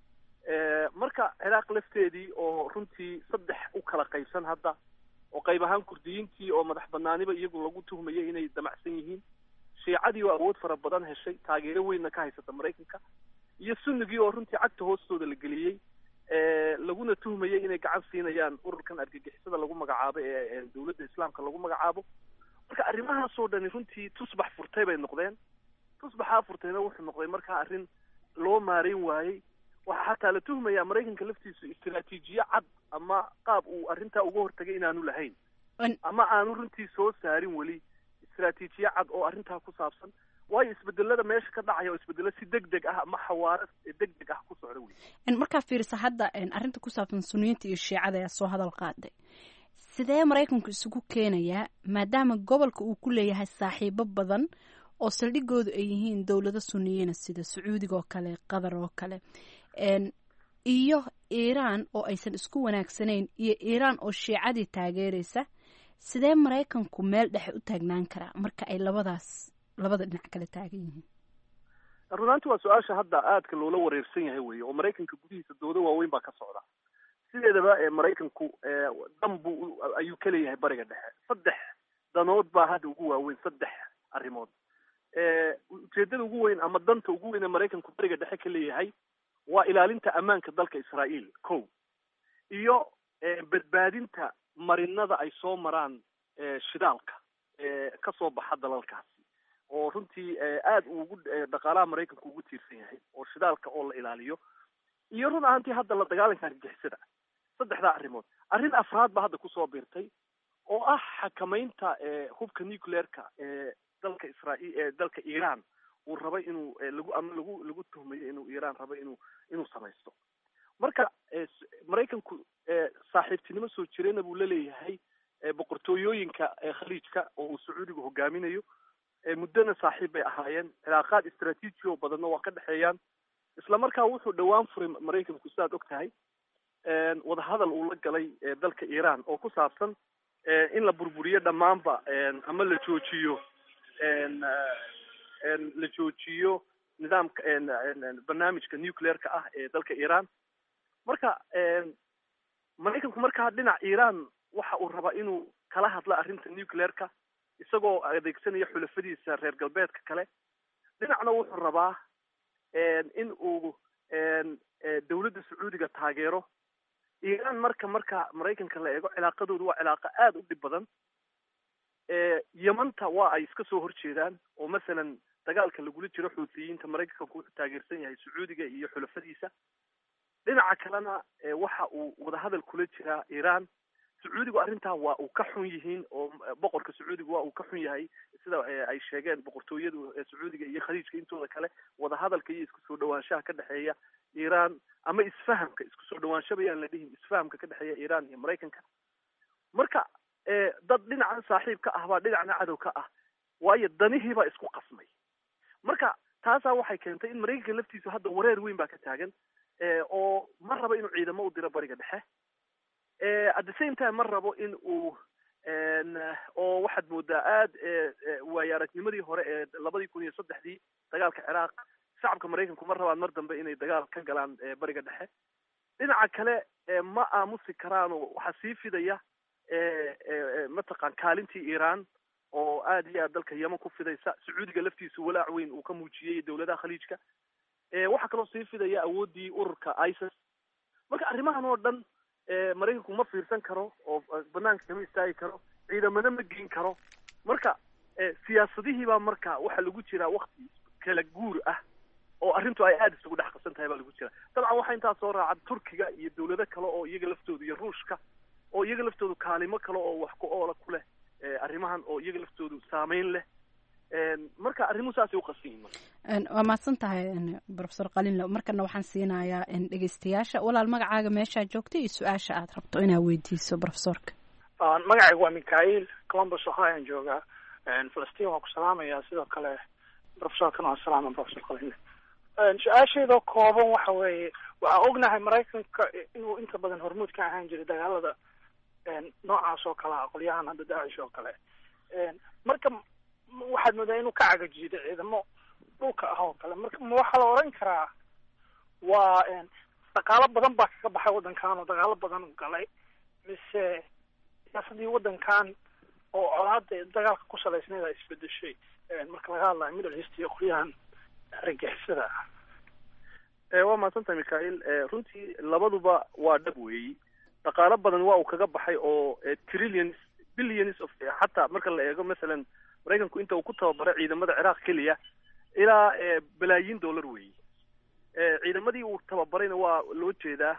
K: marka ciraaq lafteedii oo runtii saddex u kala qaybsan hadda oo qayb ahaan kurdiyiintii oo madax banaaniba iyagu lagu tuhmayay inay damacsan yihiin shiicadii oo awood fara badan heshay taageero weynna ka haysata maraykanka iyo sunnigii oo runtii cagta hoostooda la geliyey laguna tuhmayay inay gacan siinayaan ururkan argagixisada lagu magacaabo ee dawladda islaamka lagu magacaabo marka arrimahaasoo dhani runtii tusbax furtay bay noqdeen tusbaxaa furtayna wuxuu noqday markaa arrin loo maareyn waayey waxaa xataa la tuhmayaa maraykanka laftiisu istiraatiijiye cad ama qaab uu arrintaa uga hortagay inaanu lahayn ama aanu runtii soo saarin weli istiraatiijiye cad oo arrintaa ku saabsan waayo isbedelada meesha ka dhacaya oo isbedelo si deg deg ah ama xawaaro deg deg ah ku socda wey
J: markaa fiirisa hadda arrinta ku saabsan suniyiinta iyo shiicada ayaa soo hadal qaaday sidee maraykanku isugu keenayaa maadaama gobolka uu ku leeyahay saaxiibo badan oo saldhigoodu ay yihiin dowlado suniyiina sida sacuudiga oo kale qatar oo kale iyo iiraan oo aysan isku wanaagsanayn iyo iiraan oo shiicadii taageeraysa sidee maraykanku meel dhexe u taagnaan karaa marka ay labadaas labada dhinac kala taagan yihiin
K: runaanti waa su-aasha hadda aadka loola wareersan yahay wey oo maraykanka gudihiisa doodo waaweyn baa ka socda sideedaba maraykanku dan buu ayuu ka leeyahay bariga dhexe saddex danood baa hadda ugu waaweyn saddex arrimood ujeedada ugu weyn ama danta ugu weyn ee maraykanku bariga dhexe ka leeyahay waa ilaalinta ammaanka dalka israa'iil ko iyo badbaadinta marinada ay soo maraan shidaalka kasoo baxa dalalkaasi oo runtii aada ugu dhaqaalaha maraykanku ugu tiirsan yahay oo shidaalka oo la ilaaliyo iyo run ahaantii hadda la dagaalanka argagixisada saddexdaa arrimood arrin afraad baa hadda kusoo biirtay oo ah xakamaynta hubka nucleerka ee dalka israail ee dalka iiraan uu rabay inuu lagu ama lagu lagu tuhmayo inuu iiraan rabay inuu inuu samaysto marka maraykanku saaxiibtinimo soo jirayna buu la leeyahay boqortooyooyinka khaliijka oo uu sacuudigu hogaaminayo muddona saaxiib bay ahaayeen cilaaqaad istraatiiji oo badanna waa ka dhexeeyaan isla markaa wuxuu dhowaan furay maraykanku sidaad og tahay wadahadal uu la galay dalka iiraan oo ku saabsan in la burburiyo dhammaanba ama la joojiyo la joojiyo nidaamka barnaamijka nucleerka ah ee dalka iiraan marka maraykanku markaa dhinac iiraan waxa uu rabaa inuu kala hadla arrinta nucleerka isagoo adeegsanaya xulafadiisa reer galbeedka kale dhinacna wuxuu rabaa in uu dawladda sacuudiga taageero iiraan marka marka maraykanka la eego cilaaqadoodu waa cilaaqa aada u dhib badan yamanta waa ay iska soo horjeedaan oo masalan dagaalka lagula jiro xuutiyiinta maraykanku wuxuu taageersan yahay sacuudiga iyo xulafadiisa dhinaca kalena waxa uu wadahadal kula jiraa iiraan sacuudigu arrintaa waa uu ka xun yihiin oo boqorka sacuudigu waa uu ka xun yahay sida ay sheegeen boqortooyadu sacuudiga iyo khaliijka intooda kale wadahadalka iyo isku soo dhawaanshaha ka dhexeeya iiraan ama isfahamka isku soo dhawaansha bayaan la dhihin isfahamka ka dhexeeya iiraan iyo maraykanka marka dad dhinacan saaxiib ka ah baa dhinacna cadow ka ah waayo danihii baa isku qasmay marka taasaa waxay keentay in maraykanka laftiisu hadda wareer weyn baa ka taagan oo ma rabo inuu ciidamo u diro bariga dhexe at the same time ma rabo in uu oo waxaad moodaa aada waayo aragnimadii hore ee labadii kun iyo saddexdii dagaalka ciraaq shacabka maraykanku ma rabaan mar dambe inay dagaal ka galaan bariga dhexe dhinaca kale ma aamusi karaanoo waxaa sii fidaya mataqaan kaalintii iiraan oo aada iyo aad dalka yeman ku fidaysa sacuudiga laftiisu walaac weyn uu ka muujiyey dawladaha khaliijka waxaa kaloo sii fidaya awooddii ururka isis marka arrimahan oo dhan maraykanku ma fiirsan karo oo banaanka kama istaagi karo ciidamada ma geyn karo marka siyaasadihii baa marka waxaa lagu jiraa wakti kala guur ah oo arrintu ay aada isugu dhex qabsan tahay baa lagu jira dabcan waxaa intaa soo raaca turkiga iyo dawlado kale oo iyaga laftoodu iyo ruushka oo iyaga laftoodu kaalimo kale oo wax ku oola ku leh arrimahan oo iyaga laftoodu saameyn leh marka arrimuhu saasay uqasan yihin marka
J: waa mahadsan tahay profesor qalinle markana waxaan siinayaa dhegeystayaasha walaal magacaaga meeshaa joogta iyo su-aasha aad rabto inaad weydiiso profesorka
L: magacaygu waa mikhail columbus ohioan joogaa falastiin waan ku salaamayaa sidoo kale profesorkana waan salaama profesor qalinle su-aasheedoo kooban waxa weeye waxaan ognahay maraykanka inuu inta badan hormuud ka ahaan jiray dagaalada noocaas oo kale ah qolyahan hadda daacish oo kale marka waxaad moodaa inuu ka cagajiido ciidamo dhulka ah oo kale marka ma waxaa la oran karaa waa dhaqaalo badan baa kaga baxay waddankan oo dagaalo badan u galay mise siyaasadii waddankan oo colaada dagaalka ku salaysneed ay isbedeshay marka laga hadlayo middle east iyo qolyahan argagixisada ah
K: waa mahadsantahay mikhail runtii labaduba waa dhab weeyi dhaqaalo badan waa uu kaga baxay oo trillions billions of xataa marka la eego masalan maraykanku inta uu ku tababaray ciidamada ciraaq keliya ilaa balaayiin dollar weeyi ciidamadii uu tababarayna waa loo jeedaa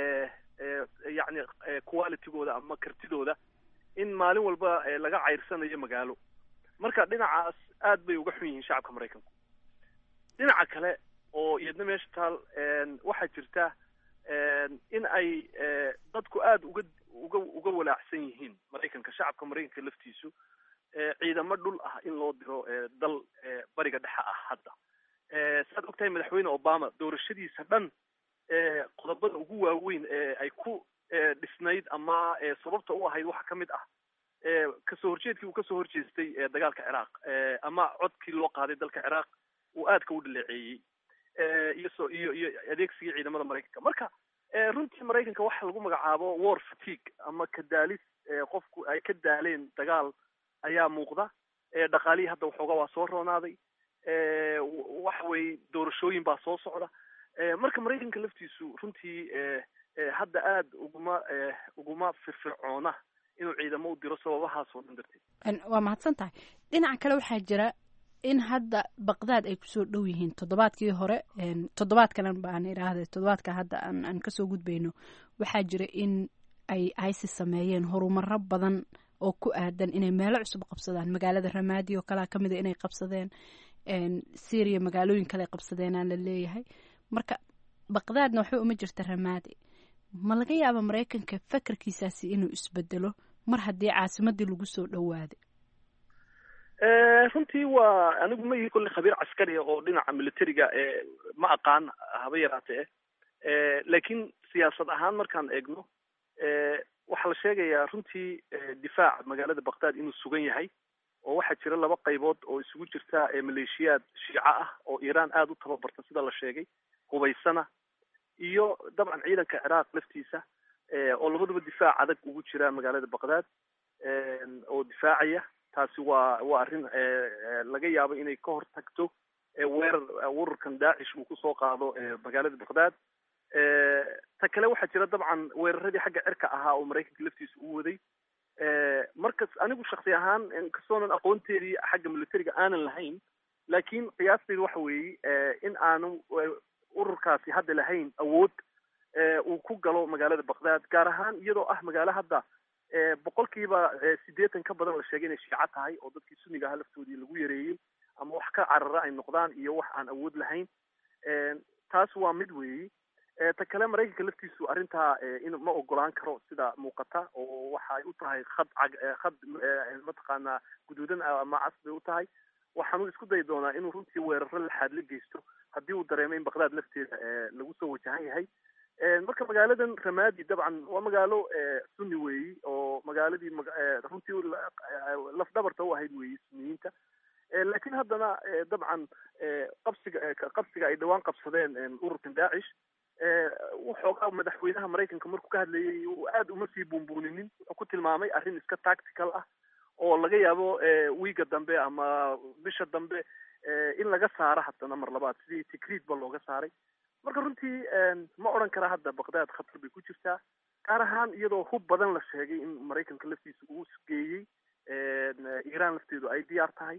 K: yacni qualitygooda ama kartidooda in maalin walba laga cayrsanayo magaalo marka dhinacaas aad bay uga xun yihiin shacabka maraykanku dhinaca kale oo iyadna meesha taal waxaa jirta in ay dadku aada uga uga uga walaacsan yihiin maraykanka shacabka maraykanka laftiisu ciidamo dhul ah in loo diro dal bariga dhexe ah hadda saad ogtahay madaxweyne obama doorashadiisa dhan qodobada ugu waaweyn ee ay ku dhisnayd ama sababta u ahayd waxaa ka mid ah kasoo horjeedkii uu kasoo horjeestay dagaalka ciraaq ama codkii loo qaaday dalka ciraaq uu aadka u dhaleeceeyey iyo so iyo iyo adeegsigii ciidamada maraykanka marka runtii maraykanka waxa lagu magacaabo war fatigue ama kadaalis qofku ay ka daaleen dagaal ayaa muuqda dhaqaalihii hadda waxooga waa soo roonaaday waxa weeye doorashooyin baa soo socda marka maraykanka laftiisu runtii hadda aada uguma uguma firfircoona inuu ciidamo u diro sababahaas oo dhan darteed
J: waa mahadsan tahay dhinaca kale waxaa jira in hadda baqdaad ay kusoo dhow yihiin toddobaadkii hore toddobaadkan baan idhaahday toddobaadka hadda aan aan kasoo gudbayno waxaa jira in ay isis sameeyeen horumaro badan oo ku aadan inay meelo cusub qabsadaan magaalada ramaadi oo kalea kamida inay qabsadeen syria magaalooyin kale qabsadeenaa la leeyahay marka baqdaadna waxba uma jirta ramaadi ma laga yaaba maraykanka fakarkiisaasi inuu isbedelo mar haddii caasimadii lagu soo dhowaaday
K: runtii waa anigu ma ihi kolle khabiir caskariya oo dhinaca militariga ma aqaan haba yaraatee laakiin siyaasad ahaan markaan eegno waxaa la sheegayaa runtii difaaca magaalada baqdaad inuu sugan yahay oo waxaa jira laba qaybood oo isugu jirta maleeshiyaad shiico ah oo iiraan aada u tababarta sida la sheegay hubaysana iyo dabcan ciidanka ciraaq laftiisa oo labaduba difaac adag ugu jira magaalada baqdaad oo difaacaya taasi waa waa arrin laga yaabo inay ka hor tagto weerar ururkan daacish uu kusoo qaado magaalada baqdaad ta kale waxaa jira dabcan weeraradii xagga cirka ahaa oo maraykanka laftiisa u waday markas anigu shaksi ahaan inkastoonan aqoonteedii xagga militariga aanan lahayn laakiin qiyaasteyda waxa weeye in aanu ururkaasi hadda lahayn awood uu ku galo magaalada baqdaad gaar ahaan iyadoo ah magaalo hadda boqolkiiba sideetan ka badan la sheegay inay shiico tahay oo dadkii sunniga ahaa laftoodii lagu yareeyey ama wax ka carara ay noqdaan iyo wax aan awood lahayn taas waa mid weeyi ta kale maraykanka laftiisu arrintaa in ma ogolaan karo sida muuqata oo waxa ay u tahay khad cag khad mataqaanaa guduudan ama cas bay u tahay waxaanu isku dayi doonaa inuu runtii weeraro laxaad la geysto haddii uu dareemo in baqdaad lafteeda lagu soo wajahan yahay marka magaaladan ramadi dabcan waa magaalo sunni weeyi oo magaaladii runtii lafdhabarta u ahayd weeyi sunniyiinta laakiin haddana dabcan qabsiga qabsiga ay dhawaan qabsadeen ururkan daacish wuxoogaa madaxweynaha maraykanka markuu ka hadlayay aada uma sii buunbuuninin wuxuu ku tilmaamay arrin iska tactical ah oo laga yaabo wiiga dambe ama bisha dambe in laga saaro haddana mar labaad sidii tikriid ba looga saaray marka runtii ma odhan karaa hadda baqdaad khatar bay ku jirtaa gaar ahaan iyadoo hub badan la sheegay in maraykanka laftiisa uu geeyey iiraan lafteedu ay diyaar tahay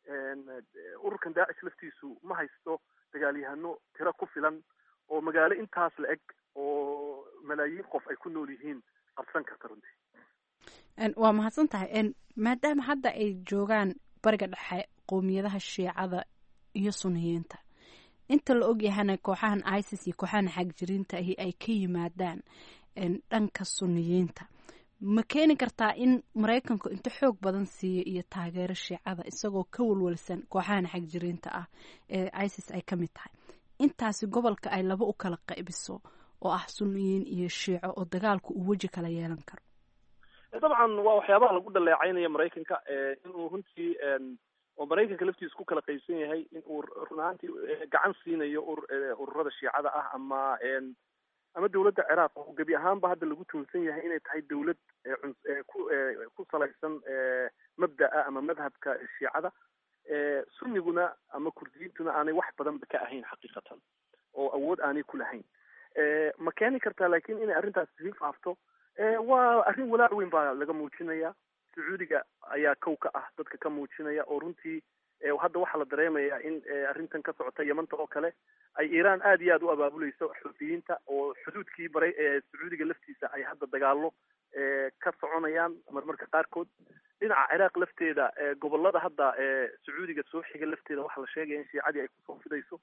K: ururkan daacish laftiisu ma haysto dagaalyahano tiro ku filan oo magaalo intaas la eg oo malaayiin qof ay ku nool yihiin qabsan karta runtii
J: waa mahadsan tahay maadaama hadda ay joogaan bariga dhexe qowmiyadaha shiicada iyo suniyiinta inta la ogyahana kooxahan isis iyo kooxahan xagjiriinta ahi ay ka yimaadaan dhanka suniyiinta ma keeni kartaa in maraykanku inta xoog badan siiyo iyo taageero shiicada isagoo ka walwalsan kooxahan xagjiriinta ah ee isis ay ka mid tahay intaasi gobolka ay laba u kala qaybiso oo ah suniyiin iyo shiico oo dagaalku uu weji kala yeelan karo
K: dabcan waa waxyaabaha lagu dhaleecaynaya maraykanka inuu runtii oo maraykanka laftiisa ku kala qaybsan yahay in uu run ahaantii gacan siinayo ururada shiicada ah ama ama dawladda ciraaq oo gebi ahaanba hadda lagu tuunsan yahay inay tahay dawlad ku ku salaysan mabda'a ama madhabka shiicada sunniguna ama kurdiyiintuna aanay wax badanba ka ahayn xaqiiqatan oo awood aanay ku lahayn ma keeni kartaa laakiin inay arrintaas sii faafto waa arrin walaac weyn baa laga muujinaya sacuudiga ayaa kow ka ah dadka ka muujinaya oo runtii hadda waxaa la dareemayaa in arrintan ka socota yamanta oo kale ay iiraan aad iyo aad u abaabuleyso xuutiyiinta oo xuduudkii baray ee sacuudiga laftiisa ay hadda dagaalo ka soconayaan marmarka qaarkood dhinaca ciraaq lafteeda gobolada hadda sacuudiga soo xiga lafteeda waxaa la sheegaya in shiicadii ay kusoo fidayso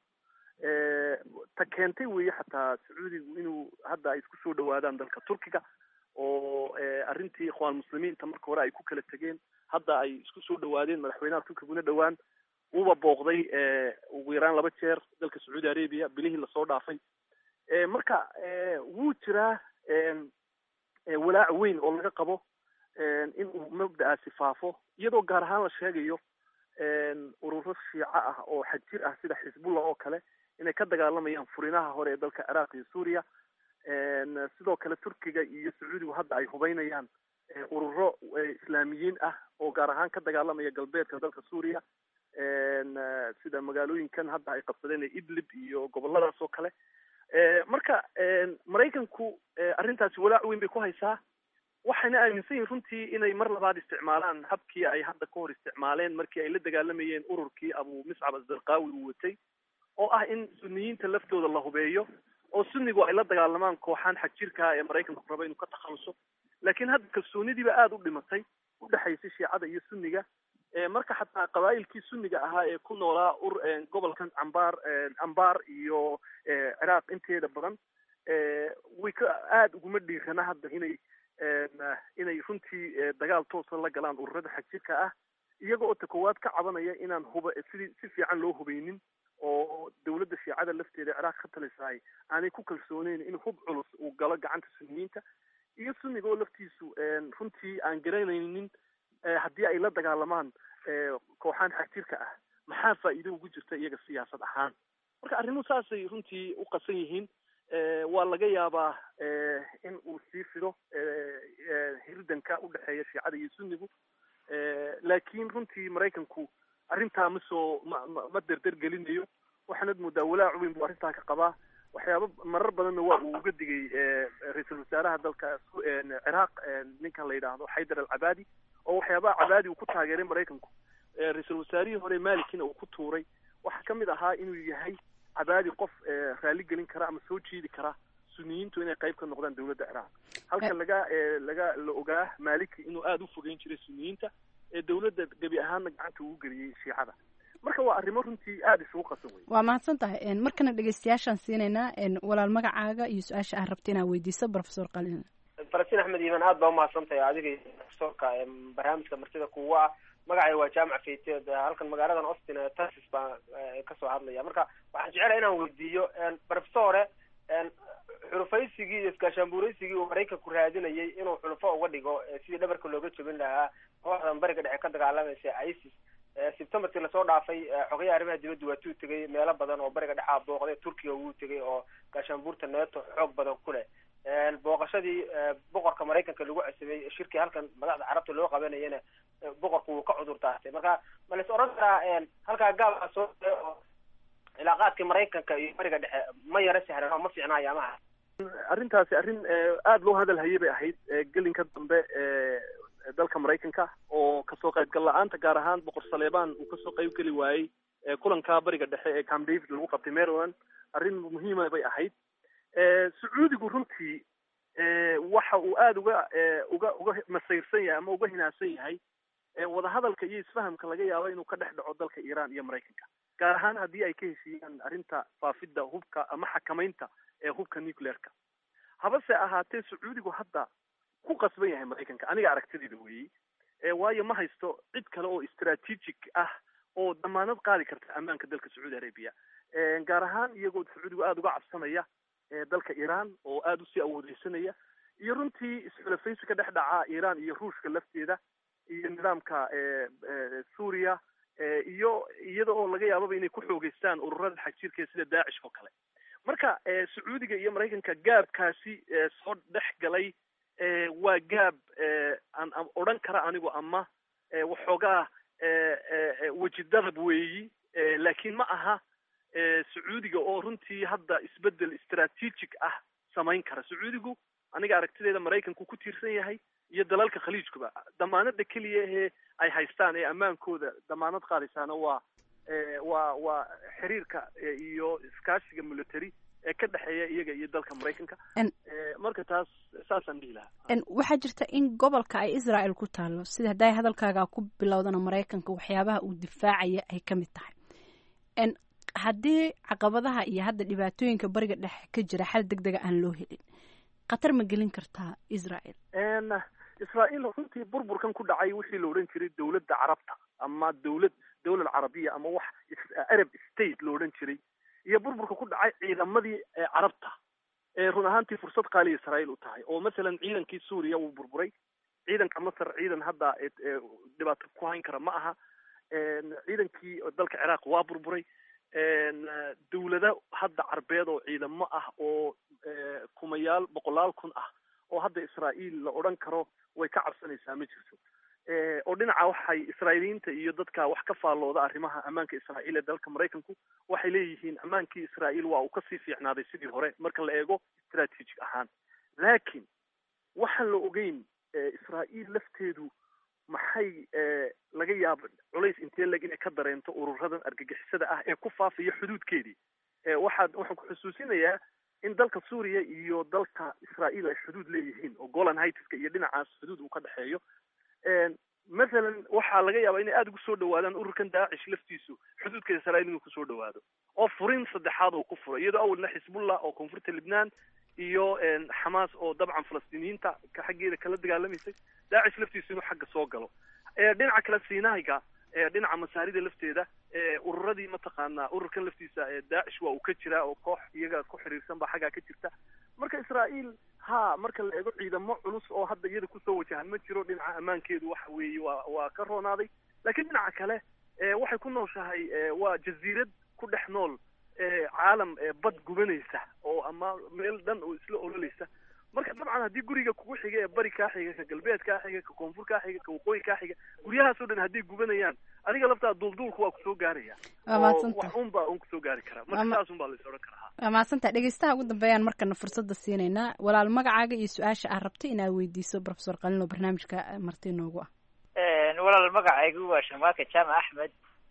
K: ta keentay weeye xataa sacuudigu inuu hadda ay isku soo dhawaadaan dalka turkiga oo arrintii ikhwaan muslimiinta marka hore ay ku kala tegeen hadda ay isku soo dhawaadeen madaxweynaha turkiguna dhowaan wuuba booqday ugu yaraan laba jeer dalka sacuudi arabia bilihii lasoo dhaafay marka wuu jiraa walaac weyn oo laga qabo in uu mabda'aasi faafo iyadoo gaar ahaan la sheegayo ururo shiico ah oo xajir ah sida xisbullah oo kale inay ka dagaalamayaan furinaha hore ee dalka ciraaq iyo suuriya sidoo kale turkiga iyo sacuudigu hadda ay hubeynayaan ururo islaamiyiin ah oo gaar ahaan ka dagaalamaya galbeedka dalka suuriya sida magaalooyinkan hadda ay qabsadeen ee idlib iyo goboladaas oo kale marka maraykanku arrintaasi walaac weyn bay ku haysaa waxayna aaminsan yihin runtii inay mar labaad isticmaalaan habkii ay hadda ka hor isticmaaleen markii ay la dagaalamayeen ururkii abu miscab asdarqaawi uu watay oo ah in suniyiinta laftooda la hubeeyo oo sunnigu ay la dagaalamaan kooxaan xagjirkaa ee maraykanku raba inuu ka takhaluso laakiin hadda kalsoonidiiba aada u dhimatay u dhexaysay shiicada iyo sunniga marka xataa qabaa'ilkii sunniga ahaa ee ku noolaa ur gobolkan cambaar ambaar iyo ciraaq inteeda badan way ka aada uguma dhiirana hadda inay inay runtii dagaal toosa la galaan ururada xagjirka ah iyaga oo ta koowaad ka cabanaya inaan huba sidii si fiican loo hubeynin oo dawladda shiicada lafteeda ciraaq ka talisaay aanay ku kalsooneyn in hub culus uu galo gacanta sunniyiinta iyo sunniga oo laftiisu runtii aan garanaynin haddii ay la dagaalamaan kooxaan xagjirka ah maxaa faa'iido ugu jirta iyaga siyaasad ahaan marka arrimuhu saasay runtii u qasan yihiin waa laga yaabaa in uu sii fido hirdanka u dhexeeya shiicada iyo sunnigu laakiin runtii maraykanku arrintaa ma soo ma ma derder gelinayo waxaanad moodaa walaac weyn buu arrintaa ka qabaa waxyaaba marar badanna waa uu uga digay ra-iisul wasaaraha dalka ciraaq ninkan la yidhaahdo xaydar alcabaadi oo waxyaabaha cabaadi uu ku taageeray maraykanku ra-iisul wasaarihii hore malikina uu ku tuuray waxaa kamid ahaa inuu yahay cabaadi qof raali gelin kara ama soo jiidi kara suniyiintu inay qayb ka noqdaan dawladda ciraaq halka laga laga la ogaa maliki inuu aada u fogeyn jiray suniyiinta ee dawladda gebi ahaanna gacanta ugu geliyey shiicada marka waa arrimo runtii aada isugu qasan wey
J: waa mahadsan tahay markana dhegeystayaashaan siinaynaa walaal magacaaga iyo su-aasha aad rabta inaad weydiiso professor qalin
M: falastiin axmed iiman aad baa umahadsan tahay adiga iyo profesorka barnaamijka martida kuwa ah magacay waa jaamac fayteed halkan magaaladan austin ee texas baan kasoo hadlaya marka waxaan jecelahay inaan weydiiyo professore xulufaysigii iyo iskaashaanbuuraysigii uu maraykanku raadinayay inuu xulufo uga dhigo sidii dhabarka looga jebin lahaa kooxdan bariga dhexe ka dagaalamaysa isis septemberkii lasoo dhaafay xogayaha arrimaha dibadda waa tuu tegay meelo badan oo bariga dhexaa booqday turkiga wuu tegay oo gaashaanbuurta neeto xoog badan ku leh booqashadii boqorka maraykanka lagu cesabay shirkii halkan madaxda carabta loo qabanayana boqorku wuu ka cudur daartay marka ma lais oran karaa halkaa gaabaa soo oo cilaaqaadkii maraykanka iyo bariga dhexe ma yaro sahlan oo ma fiicna ayaamaha
K: arrintaasi arrin aada loo hadal hayay bay ahayd gelinka dambe dalka maraykanka oo kasoo qaybgal la-aanta gaar ahaan boqor saleebaan uu kasoo qayb geli waayey kulanka bariga dhexe ee camp david lagu qabtay maryland arrin muhiima bay ahayd sacuudigu runtii waxa uu aada uga uga uga masayrsan yahay ama uga hinaadsan yahay wadahadalka iyo isfahamka laga yaabo inuu ka dhex dhaco dalka iiraan iyo maraykanka gaar ahaan haddii ay ka heshiiyaan arrinta faafidda hubka ama xakamaynta ee hubka nuclearka habase ahaatee sacuudigu hadda ku qasban yahay maraykanka aniga aragtidayda weeyey waayo ma haysto cid kale oo strategic ah oo damaanad qaadi karta ammaanka dalka sacuudi arabia gaar ahaan iyagoo sacuudigu aada uga cabsanaya dalka iiraan oo aada usii awoodeysanaya iyo runtii isxulafaysi ka dhex dhaca iiraan iyo ruushka lafteeda iyo nidaamka suuriya iyo iyada oo laga yaababa inay ku xoogeystaan ururada xagjirka sida daacish oo kale marka sacuudiga iyo maraykanka gaabkaasi soo dhex galay waa gaab aan odhan kara anigu ama waxoogaa wejidadab weeyi laakiin ma aha sacuudiga oo runtii hadda isbedel istaraatiijig ah samayn kara sacuudigu aniga aragtideeda maraykanku ku tiirsan yahay iyo dalalka khaliijkuba damaanada keliya ee ay haystaan ee ammaankooda damaanad qaadaysaana waa waa waa xiriirka iyo iskaashiga military ee ka dhexeeya iyaga iyo dalka maraykanka marka taas saasaan dhihi lahaa
J: waxaa jirta in gobolka ay israel ku taalo sida hadday hadalkaaga ku bilowdana maraykanka waxyaabaha uu difaacaya ay ka mid tahay haddii caqabadaha iyo hadda dhibaatooyinka bariga dhexe ka jira xal deg dega aan loo helin khatar ma gelin kartaa israel
K: israael runtii burburkan ku dhacay wixii la odhan jiray dowladda carabta ama dowlad dowlad carabiya ama wax arab state la odhan jiray iyo burburka ku dhacay ciidamadii carabta ee run ahaantii fursad qaaliya israael u tahay oo masalan ciidankii suuriya wuu burburay ciidanka masar ciidan hadda dhibaato ku hayn kara ma aha ciidankii dalka ciraaq waa burburay dawlado hadda carbeed oo ciidamo ah oo kumayaal boqolaal kun ah oo hadda israael la odhan karo way ka cabsanaysaa ma jirto oo dhinaca waxay israa'iiliyiinta iyo dadka wax ka faallooda arrimaha ammaanka israa'iil ee dalka maraykanku waxay leeyihiin ammaankii israa'iil waa uu kasii fiicnaaday sidii hore marka la eego strategic ahaan laakiin waxaan la ogeyn israa'iil lafteedu maxay laga yaaba culays intee leg inay ka dareento ururadan argagixisada ah ee ku faafaya xuduudkeedii waxaad waxaan ku xusuusinayaa in dalka suuriya iyo dalka israa'iil ay xuduud leeyihiin oo golan haitiska iyo dhinacaas xuduud uu ka dhexeeyo mathalan waxaa laga yaabaa inay aada ugu soo dhawaadaan ururkan daacish laftiisu xuduudka israa'iil inuu kusoo dhawaado oo furin saddexaad oo ku furo iyadoo awalna xisbullah oo koonfurta libnaan iyo xamaas oo dabcan falastiiniyiinta ka xaggeeda kala dagaalamaysay daacish laftiisu inuu xagga soo galo dhinaca kale sinaiga dhinaca masaarida lafteeda ururadii mataqaanaa ururkan laftiisa daacish waa uu ka jiraa oo koox iyaga ku xiriirsan baa xaggaa ka jirta marka israa'iil ha marka la eego ciidamo culus oo hadda iyada kusoo wajahan ma jiro dhinaca ammaankeedu waxa weeye waa waa ka roonaaday laakiin dhinaca kale waxay ku nooshahay waa jaziirad ku dhex nool caalam bad gubanaysa oo ama meel dhan oo isla ololaysa marka dabcan haddii guriga kugu xiga ee bari kaa xiga ka galbeed kaa xiga ka koonfur kaa xiga ka waqooyi kaa xiga guryahaasoo dhan hadday gubanayaan adiga laftaa duulduulku waa kusoo gaaraya wax un baa un kusoo gaari karaa marka saas un baa la is odhan karaa
J: waa mahadsantaha dhegeystaha ugu dambeeyaan markana fursadda siinaynaa walaal magacaaga iyo su-aasha aad rabtay inaad weydiiso profesor qalino barnaamijka marti noogu ah
N: walaal magacaygu waa shamaaka jaamac axmed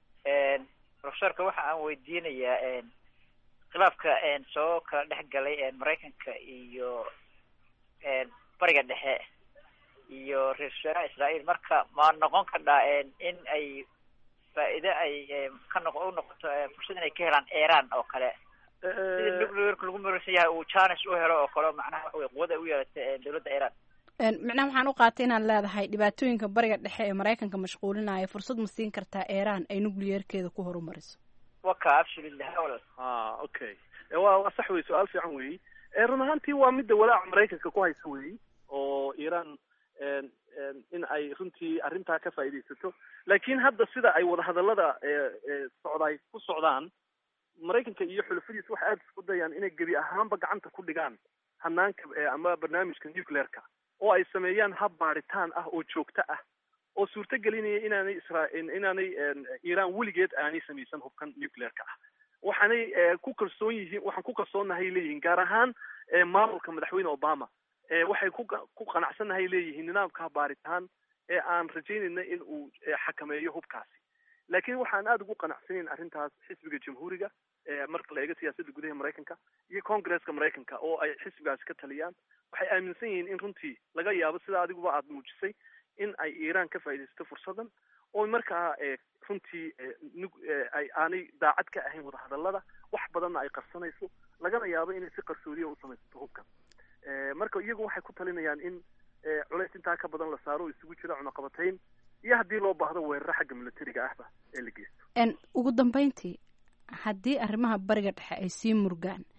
N: profesorka waxa aan weydiinayaa khilaafka soo kala dhex galay maraykanka iyo bariga dhexe iyo ra-isul wasaaraha israael marka ma noqon kardhaa in ay faa'iide ay ka noq u noqoto fursad inay ka helaan iran oo kale sida nuclearka lagu maraysan yahay uu janes u helo oo kale macnaha waxa wey quwad ay u yeelatay dawladda iran
J: micnaha waxaan u qaatay inaad leedahay dhibaatooyinka bariga dhexe ee maraykanka mashquulinaya fursad ma siin kartaa iran ay nuclearkeeda ku horumariso
N: waka absolutely hawla
K: a okay wa waa sax wey su-aal fiican weyi run ahaantii waa midda walaaca maraykanka ku haysa weyi oo iran in ay runtii arrintaa ka faa'iidaysato laakiin hadda sida ay wadahadallada socdaay ku socdaan maraykanka iyo xulafadiisa waxay aada isku dayaan inay gebi ahaanba gacanta ku dhigaan hanaanka ama barnaamijka nuclearka oo ay sameeyaan hab baaritaan ah oo joogto ah oo suurto gelinaya inaanay isra inaanay iran weligeed aanay samaysan hubkan nuclearka ah waxaanay ku kalsoon yihiin waxaan ku kalsoonnahay leeyihiin gaar ahaan maamulka madaxweyne obama waxay ku ku qanacsannahay leeyihiin nidaamka baaritaan ee aan rajaynayna in uu xakameeyo hubkaasi laakiin waxaan aada ugu qanacsanayn arrintaas xisbiga jamhuuriga marka la eego siyaasadda gudaha maraykanka iyo congresska maraykanka oo ay xisbigaasi ka taliyaan waxay aaminsan yihiin in runtii laga yaabo sida adiguba aada muujisay in ay iran ka faaidaysato fursadan oo markaa runtii ay aanay daacad ka ahayn wadahadallada wax badanna ay qarsanayso lagana yaabo inay si qarsoodiya u samaysato hubkan marka iyagu waxay ku talinayaan in culays intaa ka badan la saaro oo isugu jira cunaqabatayn iyo haddii loo baahdo weeraro xagga militariga ahba ee la geysto
J: ugu dambeyntii haddii arrimaha bariga dhexe ay sii murgaan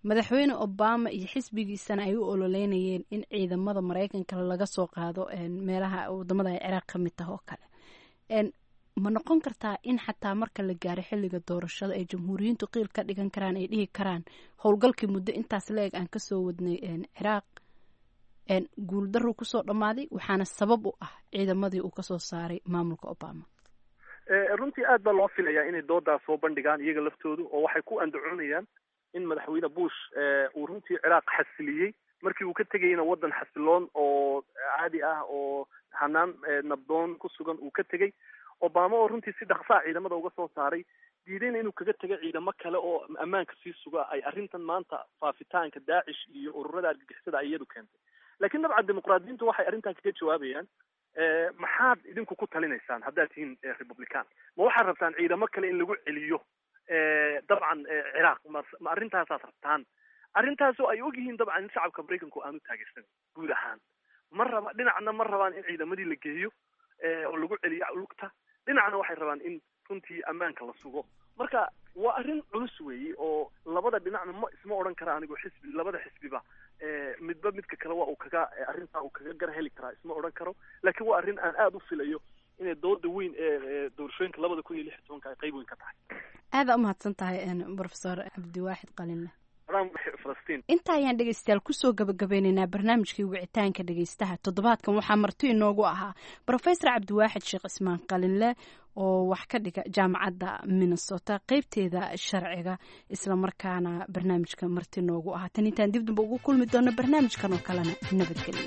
J: madaxweyne obama iyo xisbigiisana ay u ololeynayeen in ciidamada maraykanka laga soo qaado meelaha wadamada ay ciraaq ka mid taha oo kale ma noqon kartaa in xataa marka la gaaro xilliga doorashada ay jamhuuriyiintu qiil ka dhigan karaan ay dhihi karaan howlgalkii muddo intaas la-eg aan kasoo wadnay ciraaq guuldaruu kusoo dhammaaday waxaana sabab u ah ciidamadii uu kasoo saaray maamulka obama
K: runtii aad baa loo filayaa inay doodaas soo bandhigaan iyaga laftoodu oo waxay ku andacoonayaan in madaxweyne bush uu runtii ciraaq xasiliyey markii uu ka tegayna waddan xasiloon oo caadi ah oo hanaan nabdoon ku sugan uu ka tegey obama oo runtii si dhaqsaa ciidamada uga soo saaray diidayna inuu kaga tego ciidamo kale oo ammaanka sii suga ay arrintan maanta faafitaanka daacish iyo ururada argagixisada ay iyadu keentay laakiin dabcan dimuqraadiyiintu waxay arrintan kaga jawaabayaan maxaad idinku ku talinaysaan haddaad tihiin republican ma waxaad rabtaan ciidamo kale in lagu celiyo dabcan ciraaq ma ma arrintaasaad rabtaan arrintaasoo ay ogyihiin dabcan in shacabka maraykanku aanu taageersan guud ahaan ma raba dhinacna ma rabaan in ciidamadii la geeyo oo lagu celiyo lugta dhinacna waxay rabaan in runtii ammaanka la sugo marka waa arrin culus weeye oo labada dhinacna ma isma odhan kara anigu xisbi labada xisbiba midba midka kale waa uu kaga arrintaa uu kaga gar heli karaa isma odhan karo laakiin waa arrin aan aada u filayo inay dooda weyn ee doorashooyinka labada kun iyo lix iyo tobanka ay qayb weyn ka tahay
J: aada umahadsan tahay profesor cabdiwaaxid qalinle
K: falastiin
J: inta ayaan dhegeystayaal kusoo gabagabeyneynaa barnaamijkii wicitaanka dhegeystaha toddobaadkan waxaa marti inoogu ahaa profesor cabdiwaaxid sheekh ismaan qalinle oo wax ka dhiga jaamacadda minnesota qeybteeda sharciga islamarkaana barnaamijka marti noogu ahaa tan intaan dib damba ugu kulmi doono barnaamijkan oo kalena nabadgelyo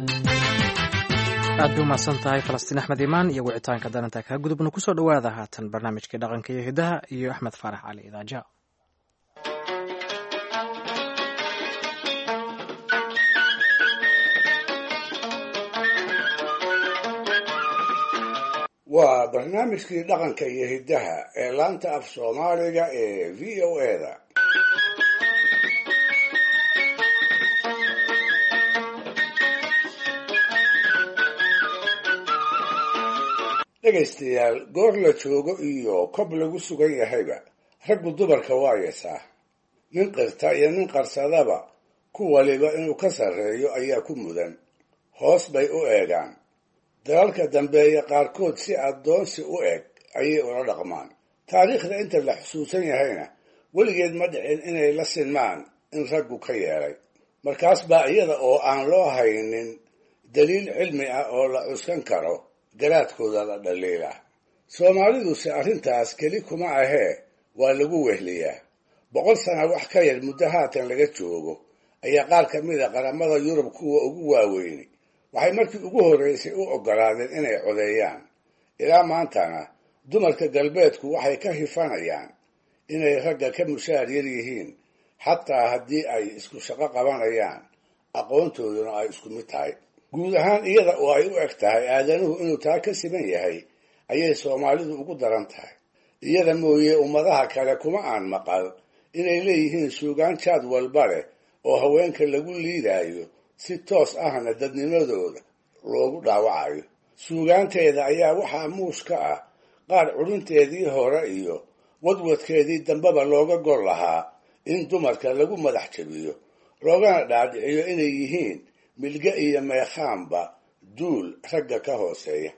B: aad bay umahadsan tahay falastiin axmed imaan iyo wicitaanka dananta kaa gudubna kusoo dhowaada haatan barnaamijkii dhaqanka iyo hidaha iyo axmed faarax cali idaaja
E: waa barnaamijkii dhaqanka iyo hiddaha ee laanta af soomaaliga ee v o eda dhegaystayaal goor la joogo iyo kob lagu sugan yahayba raggu dumarka waa yesaa nin qirta iyo nin qarsadaba ku waliba inuu ka sarreeyo ayaa ku mudan hoos bay u eegaan dalalka dambeeya qaarkood si addoonsi u eg ayay ula dhaqmaan taariikhda inta la xusuusan yahayna weligeed ma dhicin inay la sinmaan in raggu ka yeelay markaas baa iyada oo aan loo haynin daliil cilmi ah oo la cuskan karo garaadkooda la dhaliila soomaaliduse arrintaas keli kuma ahee waa lagu wehliyaa boqol sana wax ka yar muddo haatan laga joogo ayaa qaar ka mid a qaramada yurub kuwa ugu waaweyni waxay markii ugu horreysay u oggolaadeen inay codeeyaan ilaa maantana dumarka galbeedku waxay ka hifanayaan inay ragga ka mushaar yar yihiin xataa haddii ay isku shaqo qabanayaan aqoontooduna ay isku mid tahay guud ahaan iyada oo ay u eg tahay aadanuhu inuu taa ka siman yahay ayay soomaalidu ugu daran tahay iyada mooye ummadaha kale kuma aan maqal inay leeyihiin suugaan jaad walba leh oo haweenka lagu liidaayo si toos ahna dadnimadooda loogu dhaawacayo suugaanteeda ayaa waxaa muush ka ah qaar curinteedii hore iyo wadwadkeedii dambeba looga gol lahaa in dumarka lagu madax jabiyo loogana dhaadhiciyo inay yihiin milge iyo meekhaanba duul ragga ka hooseeya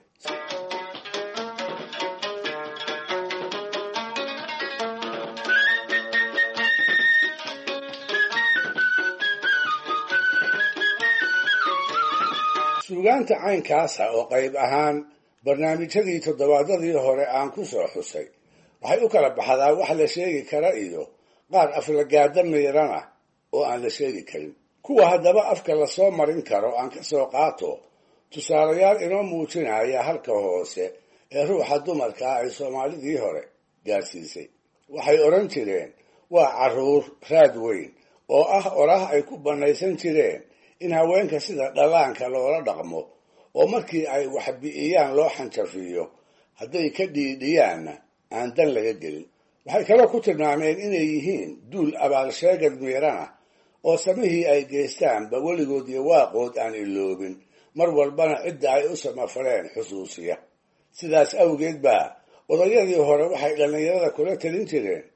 E: suugaanta caynkaasa oo qayb ahaan barnaamijyadii toddobaadadii hore aan ku soo xusay waxay u kala baxdaa wax la sheegi kara iyo qaar aflagaada miirana oo aan la sheegi karin kuwa haddaba afka lasoo marin karo aan ka soo qaato tusaalayaal inoo muujinaya halka hoose ee ruuxa dumarka ah ay soomaalidii hore gaadhsiisay waxay odhan jireen waa carruur raad weyn oo ah oraah ay ku bannaysan jireen in haweenka sida dhallaanka loola dhaqmo oo markii ay wax bi'iyaan loo xanjafiyo hadday ka dhiidhiyaanna aan dan laga gelin waxay kaloo ku tilmaameen inay yihiin duul abaalsheegad miirana oo samihii ay geystaanba weligood iyo waaqood aan iloobin mar walbana cidda ay u samafaleen xusuusiya sidaas awgeed baa odayadii hore waxay dhallinyarada kula talin jireen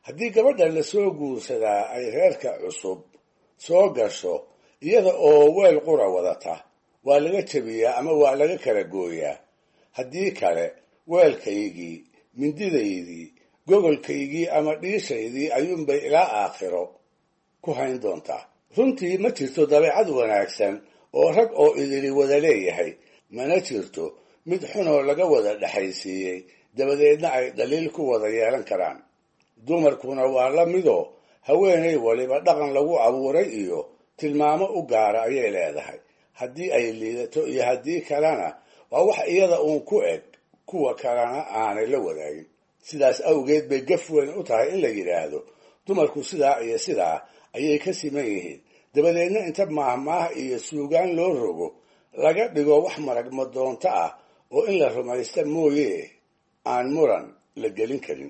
E: haddii gabadha lasoo guursadaa ay reerka cusub soo gasho iyada oo weel qura wadata waa laga jebiyaa ama waa laga kala gooyaa haddii kale weelkaygii mindidaydii gogolkaygii ama dhiishaydii ayuunbay ilaa aakhiro ku hayn doontaa runtii ma jirto dabeecad wanaagsan oo rag oo idili wada leeyahay mana jirto mid xunoo laga wada dhexaysiiyey dabadeedna ay dhaliil ku wada yeelan karaan dumarkuna waa la midoo haweenay waliba dhaqan lagu abuuray iyo tilmaamo u gaara ayay leedahay haddii ay liidato iyo haddii kalena waa wax iyada uun ku eg kuwa kalena aanay la wadaagin sidaas awgeed bay gaf weyn u tahay in la yidhaahdo dumarku sidaa iyo sidaa ayay ka siman yihiin dabadeedna inta maahmaah iyo suugaan loo rogo laga dhigo wax maragma doonto ah oo in la rumaysta mooye aan muran la gelin karin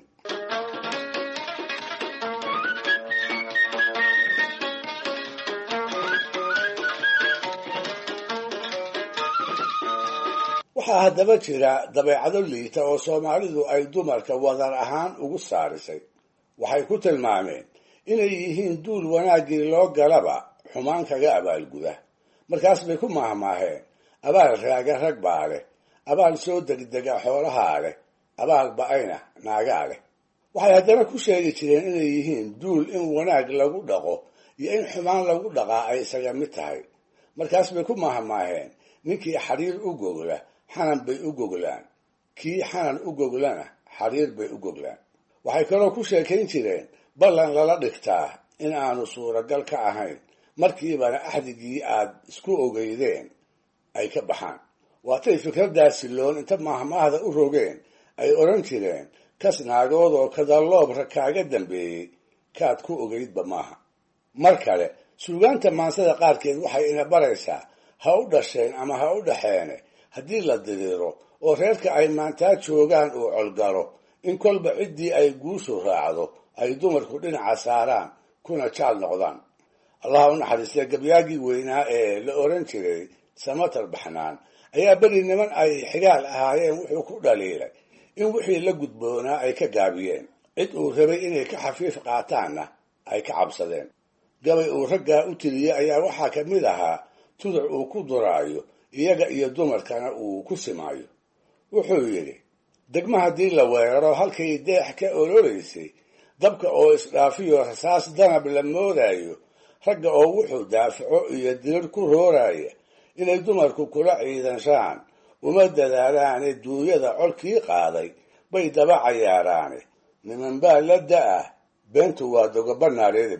E: waxaa haddaba jira dabeecado liita oo soomaalidu ay dumarka wadar ahaan ugu saarisay waxay ku tilmaameen inay yihiin duul wanaaggii loo galaba xumaan kaga abaalguda markaas bay ku maahmaaheen abaal raaga rag baa leh abaal soo degdega xoolahaa leh abaal ba-ayna naagaa leh waxay haddana ku sheegi jireen inay yihiin duul in wanaag lagu dhaqo iyo in xumaan lagu dhaqaa ay isaga mid tahay markaas bay ku maahmaaheen ninkii xariir u gogla xanan bay u goglaan kii xanan u goglana xariir bay u goglaan waxay kaloo ku sheekayn jireen ballan lala dhigtaa in aanu suuragal ka ahayn markiibana axdigii aad isku ogeydeen ay ka baxaan waatay fikraddaasi loon inta maahmaahda u rogeen ay odhan jireen kas naagood oo kadaloobra kaaga dambeeyey kaad ku ogeydba maaha mar kale suugaanta maansada qaarkeed waxay ina baraysaa ha u dhasheen ama ha u dhaxeene haddii la diriiro oo reerka ay maantaa joogaan uu colgalo in kolba ciddii ay guushu raacdo ay dumarku dhinaca saaraan kuna jaal noqdaan allaha u naxariistee gabyaagii weynaa ee la oran jiray samatar baxnaan ayaa beri niman ay xigaal ahaayeen wuxuu ku dhaliilay in wixii la gudboonaa ay ka gaabiyeen cid uu rabay inay ka xafiif qaataanna ay ka cabsadeen gabay uu raggaa u tiriyey ayaa waxaa ka mid ahaa tuduc uu ku duraayo iyaga iyo dumarkana uu ku simaayo wuxuu yidhi degma haddii la weeraro halkay deex ka ololeysay dabka oo isdhaafiyo rasaas danab la moodaayo ragga oo wuxuu daafaco iyo dirir ku rooraya inay dumarku kula ciidanshaan uma dadaalaane duunyada colkii qaaday bay daba cayaaraane niman baa la da-ah beentu waa dogoba naareeda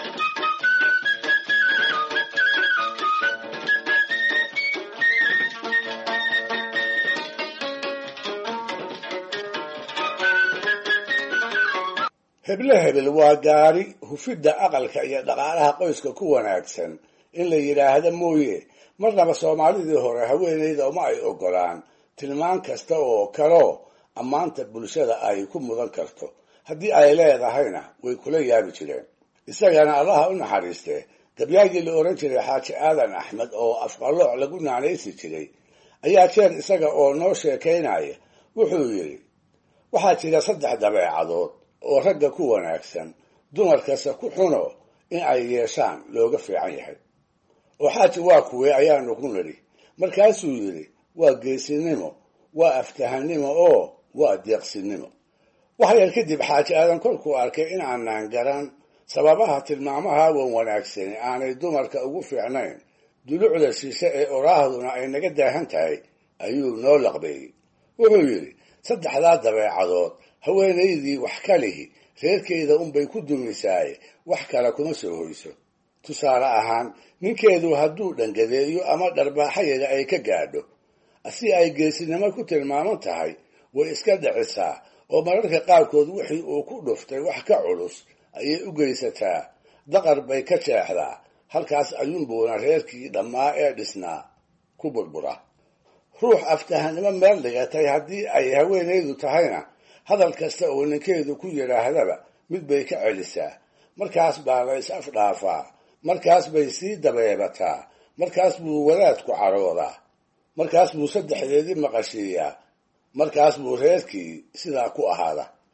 E: heble hebel waa gaari hufidda aqalka iyo dhaqaalaha qoyska ku wanaagsan in la yidhaahda mooye marnaba soomaalidii hore haweenayda uma ay ogolaan tilmaan kasta oo kaloo ammaanta bulshada ay ku mudan karto haddii ay leedahayna way kula yaabi jireen isagana allaha u naxariistee gabyaagii la oran jiray xaaji aadan axmed oo afqalooc lagu naanaysi jiray ayaa jeer isaga oo noo sheekaynaya wuxuu yidhi waxaa jira saddex dabeecadood oo ragga ku wanaagsan dumarkase ku xuno in ay yeeshaan looga fiican yahay oo xaaji waa kuwee ayaanu ku nidhi markaasuu yidhi waa geesinimo waa aftahanimo oo waa deeqsinimo wax yar kadib xaaji aadan kolkuu arkay in aanaan garan sababaha tilmaamaha wan wanaagsani aanay dumarka ugu fiicnayn dulucda shishe ee oraahduna ay naga daahan tahay ayuu noo laqbeeyey wuxuu yidhi saddexdaa dabeecadood haweenaydii wax ka lihi reerkeeda unbay ku dumisaaye wax kale kuma soo hoyso tusaale ahaan ninkeedu hadduu dhangadeeyo ama dharbaaxayaga ay ka gaadho si ay geesinimo ku tilmaaman tahay way iska dhicisaa oo mararka qaarkood wixii uu ku dhuftay wax ka culus ayay u geysataa daqar bay ka jeexdaa halkaas ayuunbuuna reerkii dhammaa ee dhisnaa ku burbura ruux aftahanimo meel dhigatay haddii ay haweenaydu tahayna hadal kasta oo ninkeedu ku yidhaahdaba mid bay ka celisaa markaas baa la is afdhaafaa markaas bay sii dabeebataa markaas buu wadaadku caroodaa markaas buu saddexdeedii maqashiiyaa markaas buu reerkii sidaa ku ahaada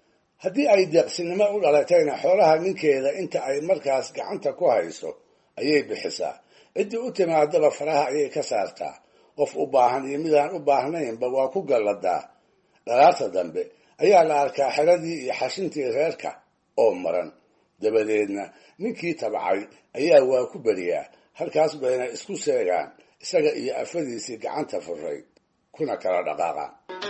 E: haddii ay deeqsinimo u dhalatayna xoolaha ninkeeda inta ay markaas gacanta ku hayso ayay bixisaa ciddii u timaadaba faraha ayay ka saartaa qof u baahan iyo midaan u baahnaynba waa ku galladaa dhalaarta dambe ayaa la arkaa xeradii iyo xashintii reerka oo maran dabadeedna ninkii tabcay ayaa waa ku beriyaa halkaas bayna isku seegaan isaga iyo afadiisii gacanta furay kuna kala dhaqaaqaan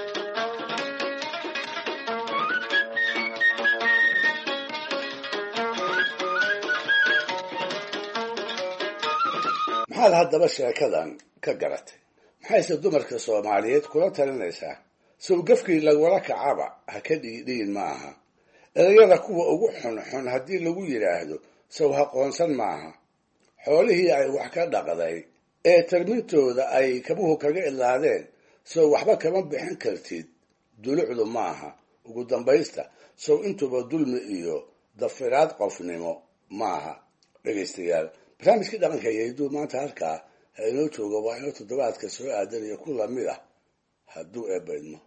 E: maxaad haddaba sheekadan ka garatay maxayse dumarka soomaaliyeed kula talinaysaa sow gafkii lagula kacaba ha ka dhiidhiin ma aha erayada kuwa ugu xunxun haddii lagu yidhaahdo sow haqoonsan maaha xoolihii ay wax ka dhaqday ee tarmintooda ay kabuhu kaga idlaadeen sow waxba kama bixin kartid dulucdu maaha ugu dambaysta sow intuba dulmi iyo dafiraad qofnimo maaha dhegaystayaal barnaamijkii dhaqanka yayduu maanta halkaa ha inoo jooga waa inoo toddobaadka soo aadanaya ku lamid ah hadduu eebaydmo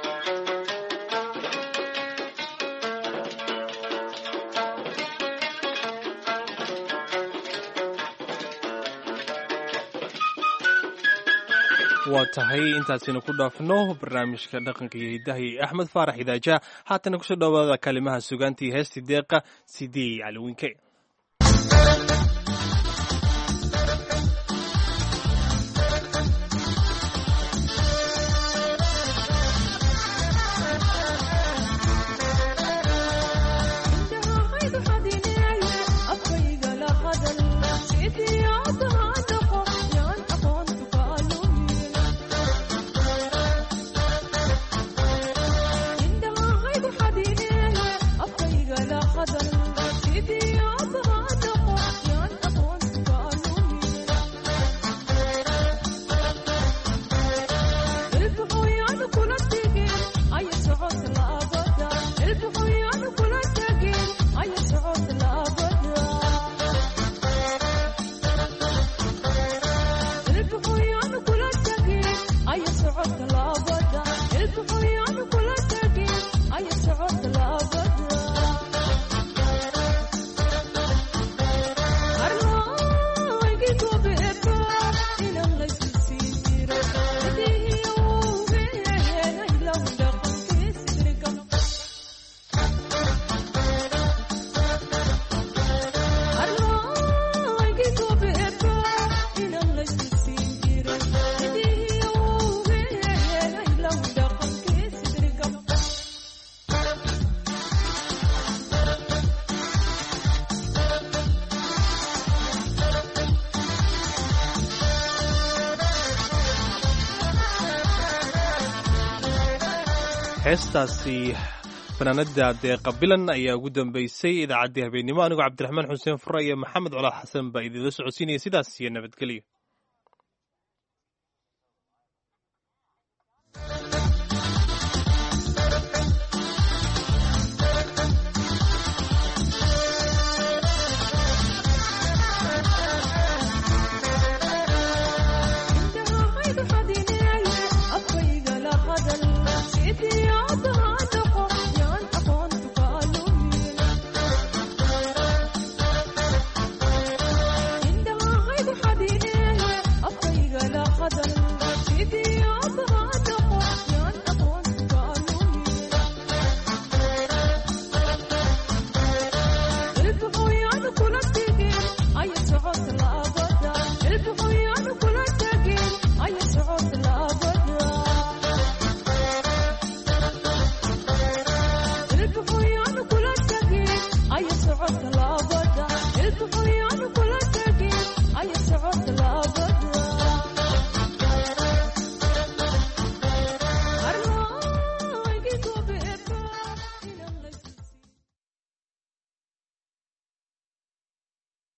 C: waa tahay intaasina ku dhaafno barnaamijka dhaqanka iyo hidaha iyo axmed faarax idaaja haatana kusoo dhowaada kalimaha sugaantii heestii deeqa sidii caliwiinke heestaasi fanaanada deeqa bilan ayaa ugu dambeysay idaacaddii habeennimo anigoo cabdiraxmaan xuseen fure iyo maxamed colaad xasan baa idinla socodsiinaya sidaas iyo nabadgelyo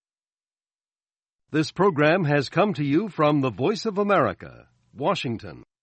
O: This program has come to you from the Voice of America, Washington.